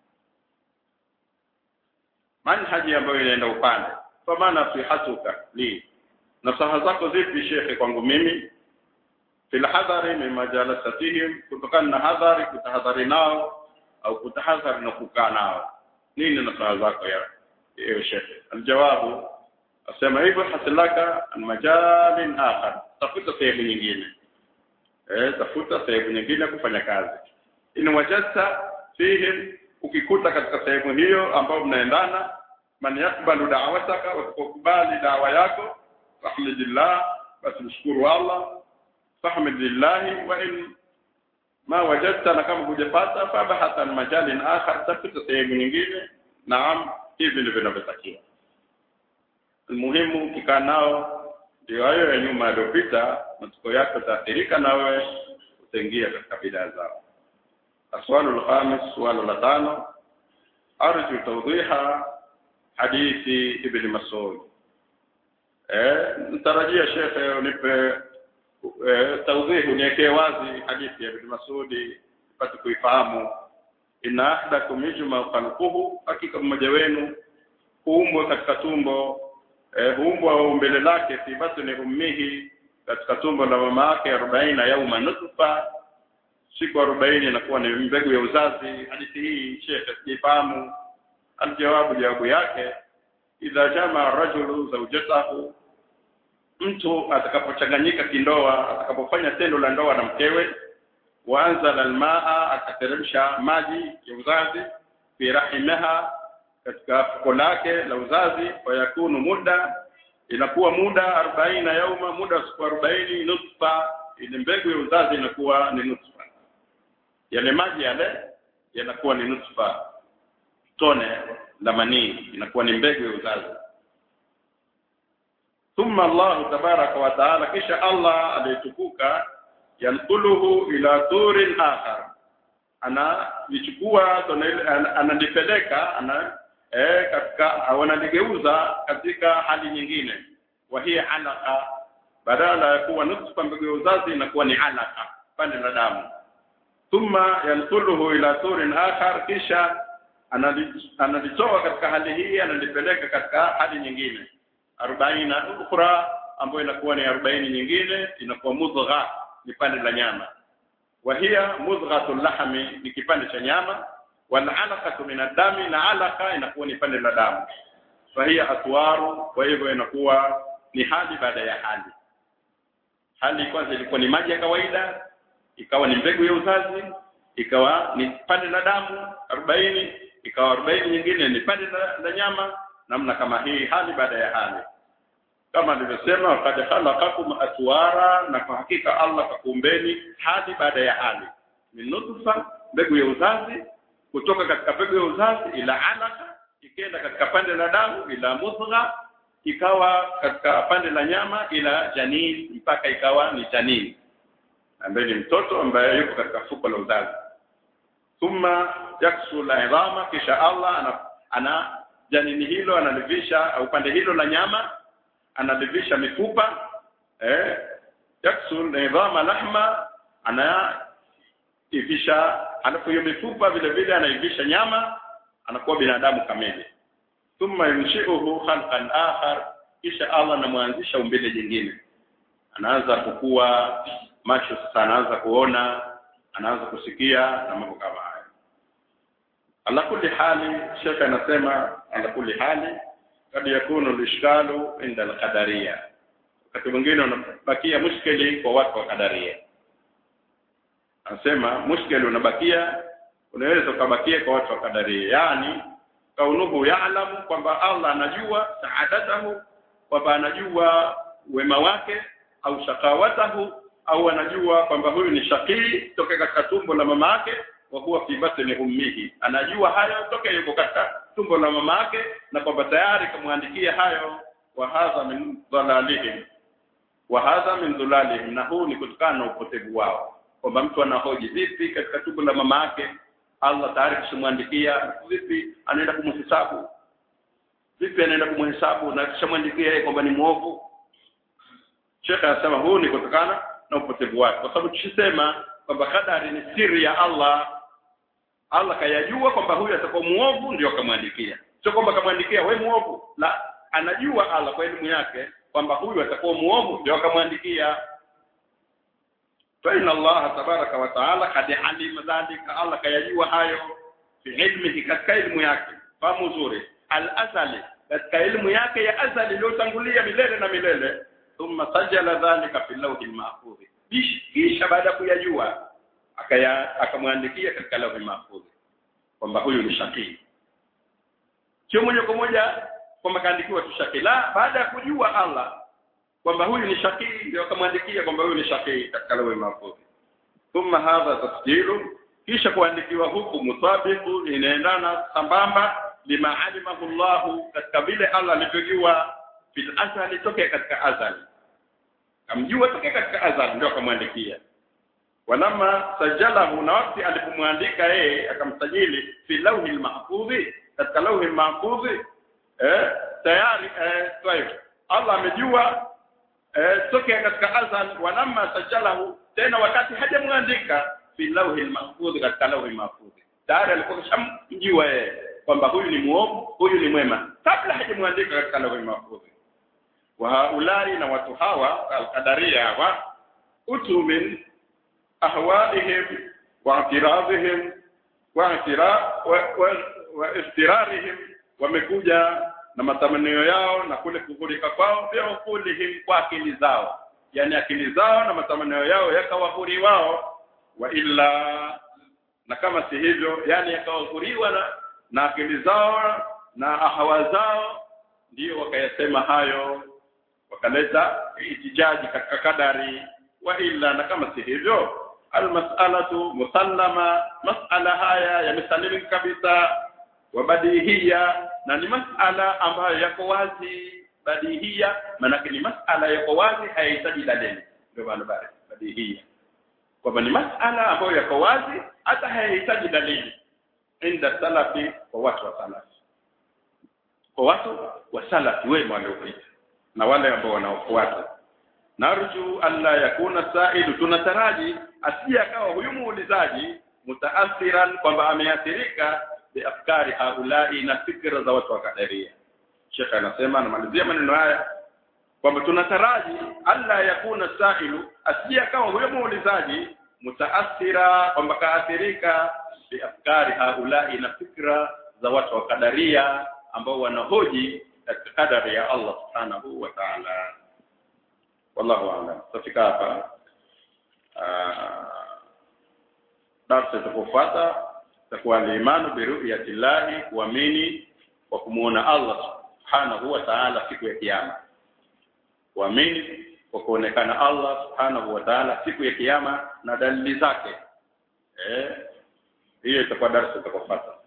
manhaji ambayo inaenda upande kwa maana sihatuka li nasaha zako zipi shekhe kwangu mimi fil hadhari min majalasatihim kutokana na hadhari kutahadhari nao au kutahadhari na kukaa nao nini nasaha zako ya ewe shekhe aljawabu asema hivyo hasilaka an majalin akhar tafuta sehemu nyingine eh tafuta sehemu nyingine kufanya kazi in wajadta fihim ukikuta katika sehemu hiyo ambayo mnaendana man yakbalu da'wataka wakukubali dawa yako fahmidillah basi mshukuru Allah fahmidillah wa in ma wajadta na kama hujapata fabahatan majalin akhar tafuta sehemu nyingine naam hivi ndivyo vinavyotakiwa muhimu ukikaa nao ndio hayo ya nyuma yaliyopita matokeo yako taathirika nawe utaingia katika bidaa zao aswalu alkhamis swali la tano arju tawdiha hadithi ibn mas'ud eh nitarajia shekhe unipe eh, tawdih uniwekee wazi hadithi ya ibn mas'ud ipate kuifahamu inna ahdakum yujma khalquhu hakika mmoja wenu kuumbwa katika tumbo eh, huumbwa umbile lake fi batni ummihi katika tumbo la mama yake arobaini yauma nutfa siku arobaini inakuwa ni mbegu ya uzazi hadithi hii shekhe sijafahamu aljawabu jawabu yake idha jamaa rajulu zawjatahu mtu atakapochanganyika kindoa atakapofanya tendo la ndoa na mkewe waanza almaa akateremsha maji ya uzazi fi rahimaha katika fuko lake la uzazi fayakunu muda inakuwa muda arobaini yauma muda wa siku arobaini nutfa ile mbegu ya uzazi inakuwa ni nutfa yale maji yale yanakuwa ni nutfa tone la manii inakuwa ni mbegu ya uzazi thumma Allah tabaraka wa taala kisha Allah aliyetukuka yanquluhu ila turin akhar ana lichukua analipeleka ana eh katika wanaligeuza katika hali nyingine wa hiya alaka badala ya kuwa nutfa mbegu ya uzazi inakuwa ni alaka pande la damu thumma yanquluhu ila turin akhar kisha analitoa katika hali hii analipeleka katika hali nyingine arobaina ukhra ambayo inakuwa ni arobaini nyingine inakuwa mudgha ni pande la nyama wa hiya mudghatul lahmi ni kipande cha nyama wal alaqatu min adami na alaqa inakuwa ni pande la damu fa hiya atwaru kwa hivyo inakuwa ni hali baada ya hali hali kwanza ilikuwa ni maji ya kawaida ikawa ni mbegu ya uzazi ikawa ni pande la damu arobaini ikawa arobaini nyingine ni pande la, la nyama namna kama hii hali baada ya hali kama nilivyosema wakati khalaqakum atwara na kwa hakika Allah kakuumbeni hadi baada ya hali min nutfa mbegu ya uzazi kutoka katika mbegu ya uzazi ila alaka ikenda katika pande la damu ila mudgha ikawa katika pande la nyama ila janin mpaka ikawa ni janin ambaye ni mtoto ambaye yuko katika fuko la uzazi thumma yaksu la idhama kisha Allah ana, ana janini hilo analivisha au pande hilo la nyama analivisha mifupa eh yaksul nidhama lahma ana ivisha alafu hiyo mifupa vile vile anaivisha nyama anakuwa binadamu kamili thumma yunshi'uhu khalqan akhar kisha Allah anamwanzisha umbile jingine anaanza kukua macho sasa anaanza kuona anaanza kusikia na mambo kama haya ala kulli hali shekha anasema ala kulli hali kad yakunu lishkalu inda alqadaria wakati mwingine unabakia mushkili kwa watu wa kadaria anasema mushkili unabakia unaweza ukabakia kwa watu wa kadaria yani kaunuhu ya'lamu kwamba Allah anajua saadatahu kwamba anajua wema wake au shakawatahu au anajua kwamba huyu ni shakii toka katika tumbo la mama yake wa huwa fi batni ummihi anajua hayo toka yuko katika tumbo la mama yake na kwamba tayari kumwandikia hayo wa hadha min dhalalihim wa hadha min dhalalihim na huu ni kutokana na upotevu wao kwamba mtu anahoji vipi katika tumbo la mama yake Allah tayari kishamwandikia vipi anaenda kumhesabu vipi anaenda kumhesabu na kishamwandikia yeye kwamba ni muovu Sheikh anasema huu ni kutokana na upotevu wake kwa sababu tushisema kwamba kadari ni siri ya Allah Allah kayajua kwamba huyu atakuwa muovu ndio akamwandikia sio kwamba akamwandikia we muovu la anajua Allah kwa elimu yake kwamba huyu atakuwa muovu ndio akamwandikia fa inna Allah tabaraka wa taala kad alima dhalika Allah kayajua hayo fi ilmihi katika elimu yake fahamu nzuri al-azali katika elimu yake ya azali iliyotangulia milele na milele thumma sajala dhalika fi lawhi al-mahfuz kisha baada ya kuyajua akaya akamwandikia katika lawhi mahfuz kwamba huyu ni shakii sio moja kwa moja kwamba kaandikiwa tu shakii la baada ya kujua Allah kwamba huyu ni shakii ndio akamwandikia kwamba huyu ni shakii katika lawhi mahfuz thumma hadha tasjilu kisha kuandikiwa huku mutabiqu inaendana sambamba lima alimahu Allah katika vile Allah alivyojua fil azali toke katika azali kamjua toke katika azali ndio akamwandikia walama sajalahu na wakati alipomwandika yeye akamsajili fi lawhi almahfudhi katika lawhi almahfudhi eh tayari eh طيب Allah amejua eh toke katika azal walama sajalahu tena wakati hajamwandika fi lawhi almahfudhi katika lawhi almahfudhi tayari alikuwa shamjua yeye kwamba huyu ni muovu huyu ni mwema kabla hajamwandika katika lawhi almahfudhi wa haulai na watu hawa alqadaria hawa utu min ahwaihim wa i'tiradhihim wa i'tira wa, wa, wa istirarihim wamekuja na matamanio yao na kule kughurika kwao pia ukulihim kwa akili zao yani akili zao na matamanio yao yakawahuri wao wa illa na kama si hivyo yani yakawahuriwa na, na akili zao na ahawa zao ndio wakayasema hayo wakaleta itijaji katika kadari wa illa na kama si hivyo almas'alatu musallama mas'ala haya yamesalimika kabisa wa badihia na ni mas'ala ambayo yako wazi badihia maana ni mas'ala yako wazi hayahitaji dalili ndio maana bari badihia kwamba ni mas'ala ambayo yako wazi hata hayahitaji dalili inda salafi kwa watu wa salafi kwa watu wa salafi wema waliopita na wale ambao wanaofuata narju alla yakuna sailu tunataraji asije akawa huyu muulizaji mutaathiran kwamba ameathirika biafkari haulai na fikra za watu wa kadaria Sheikh anasema anamalizia maneno haya kwamba tunataraji alla yakuna sailu asije akawa huyo muulizaji mutaathira kwamba kaathirika biafkari haulai na fikra za watu wa kadaria ambao wanahoji katika kadari ya Allah subhanahu wa ta'ala wallahu a'lam tafika hapa darasa itakofuata itakuwa al-imanu bi ru'yatillahi kuamini kwa kumuona Allah subhanahu wa ta'ala siku ya kiyama kuamini kwa kuonekana Allah subhanahu wa ta'ala siku ya kiyama na dalili zake eh hiyo itakuwa darasa itakofuata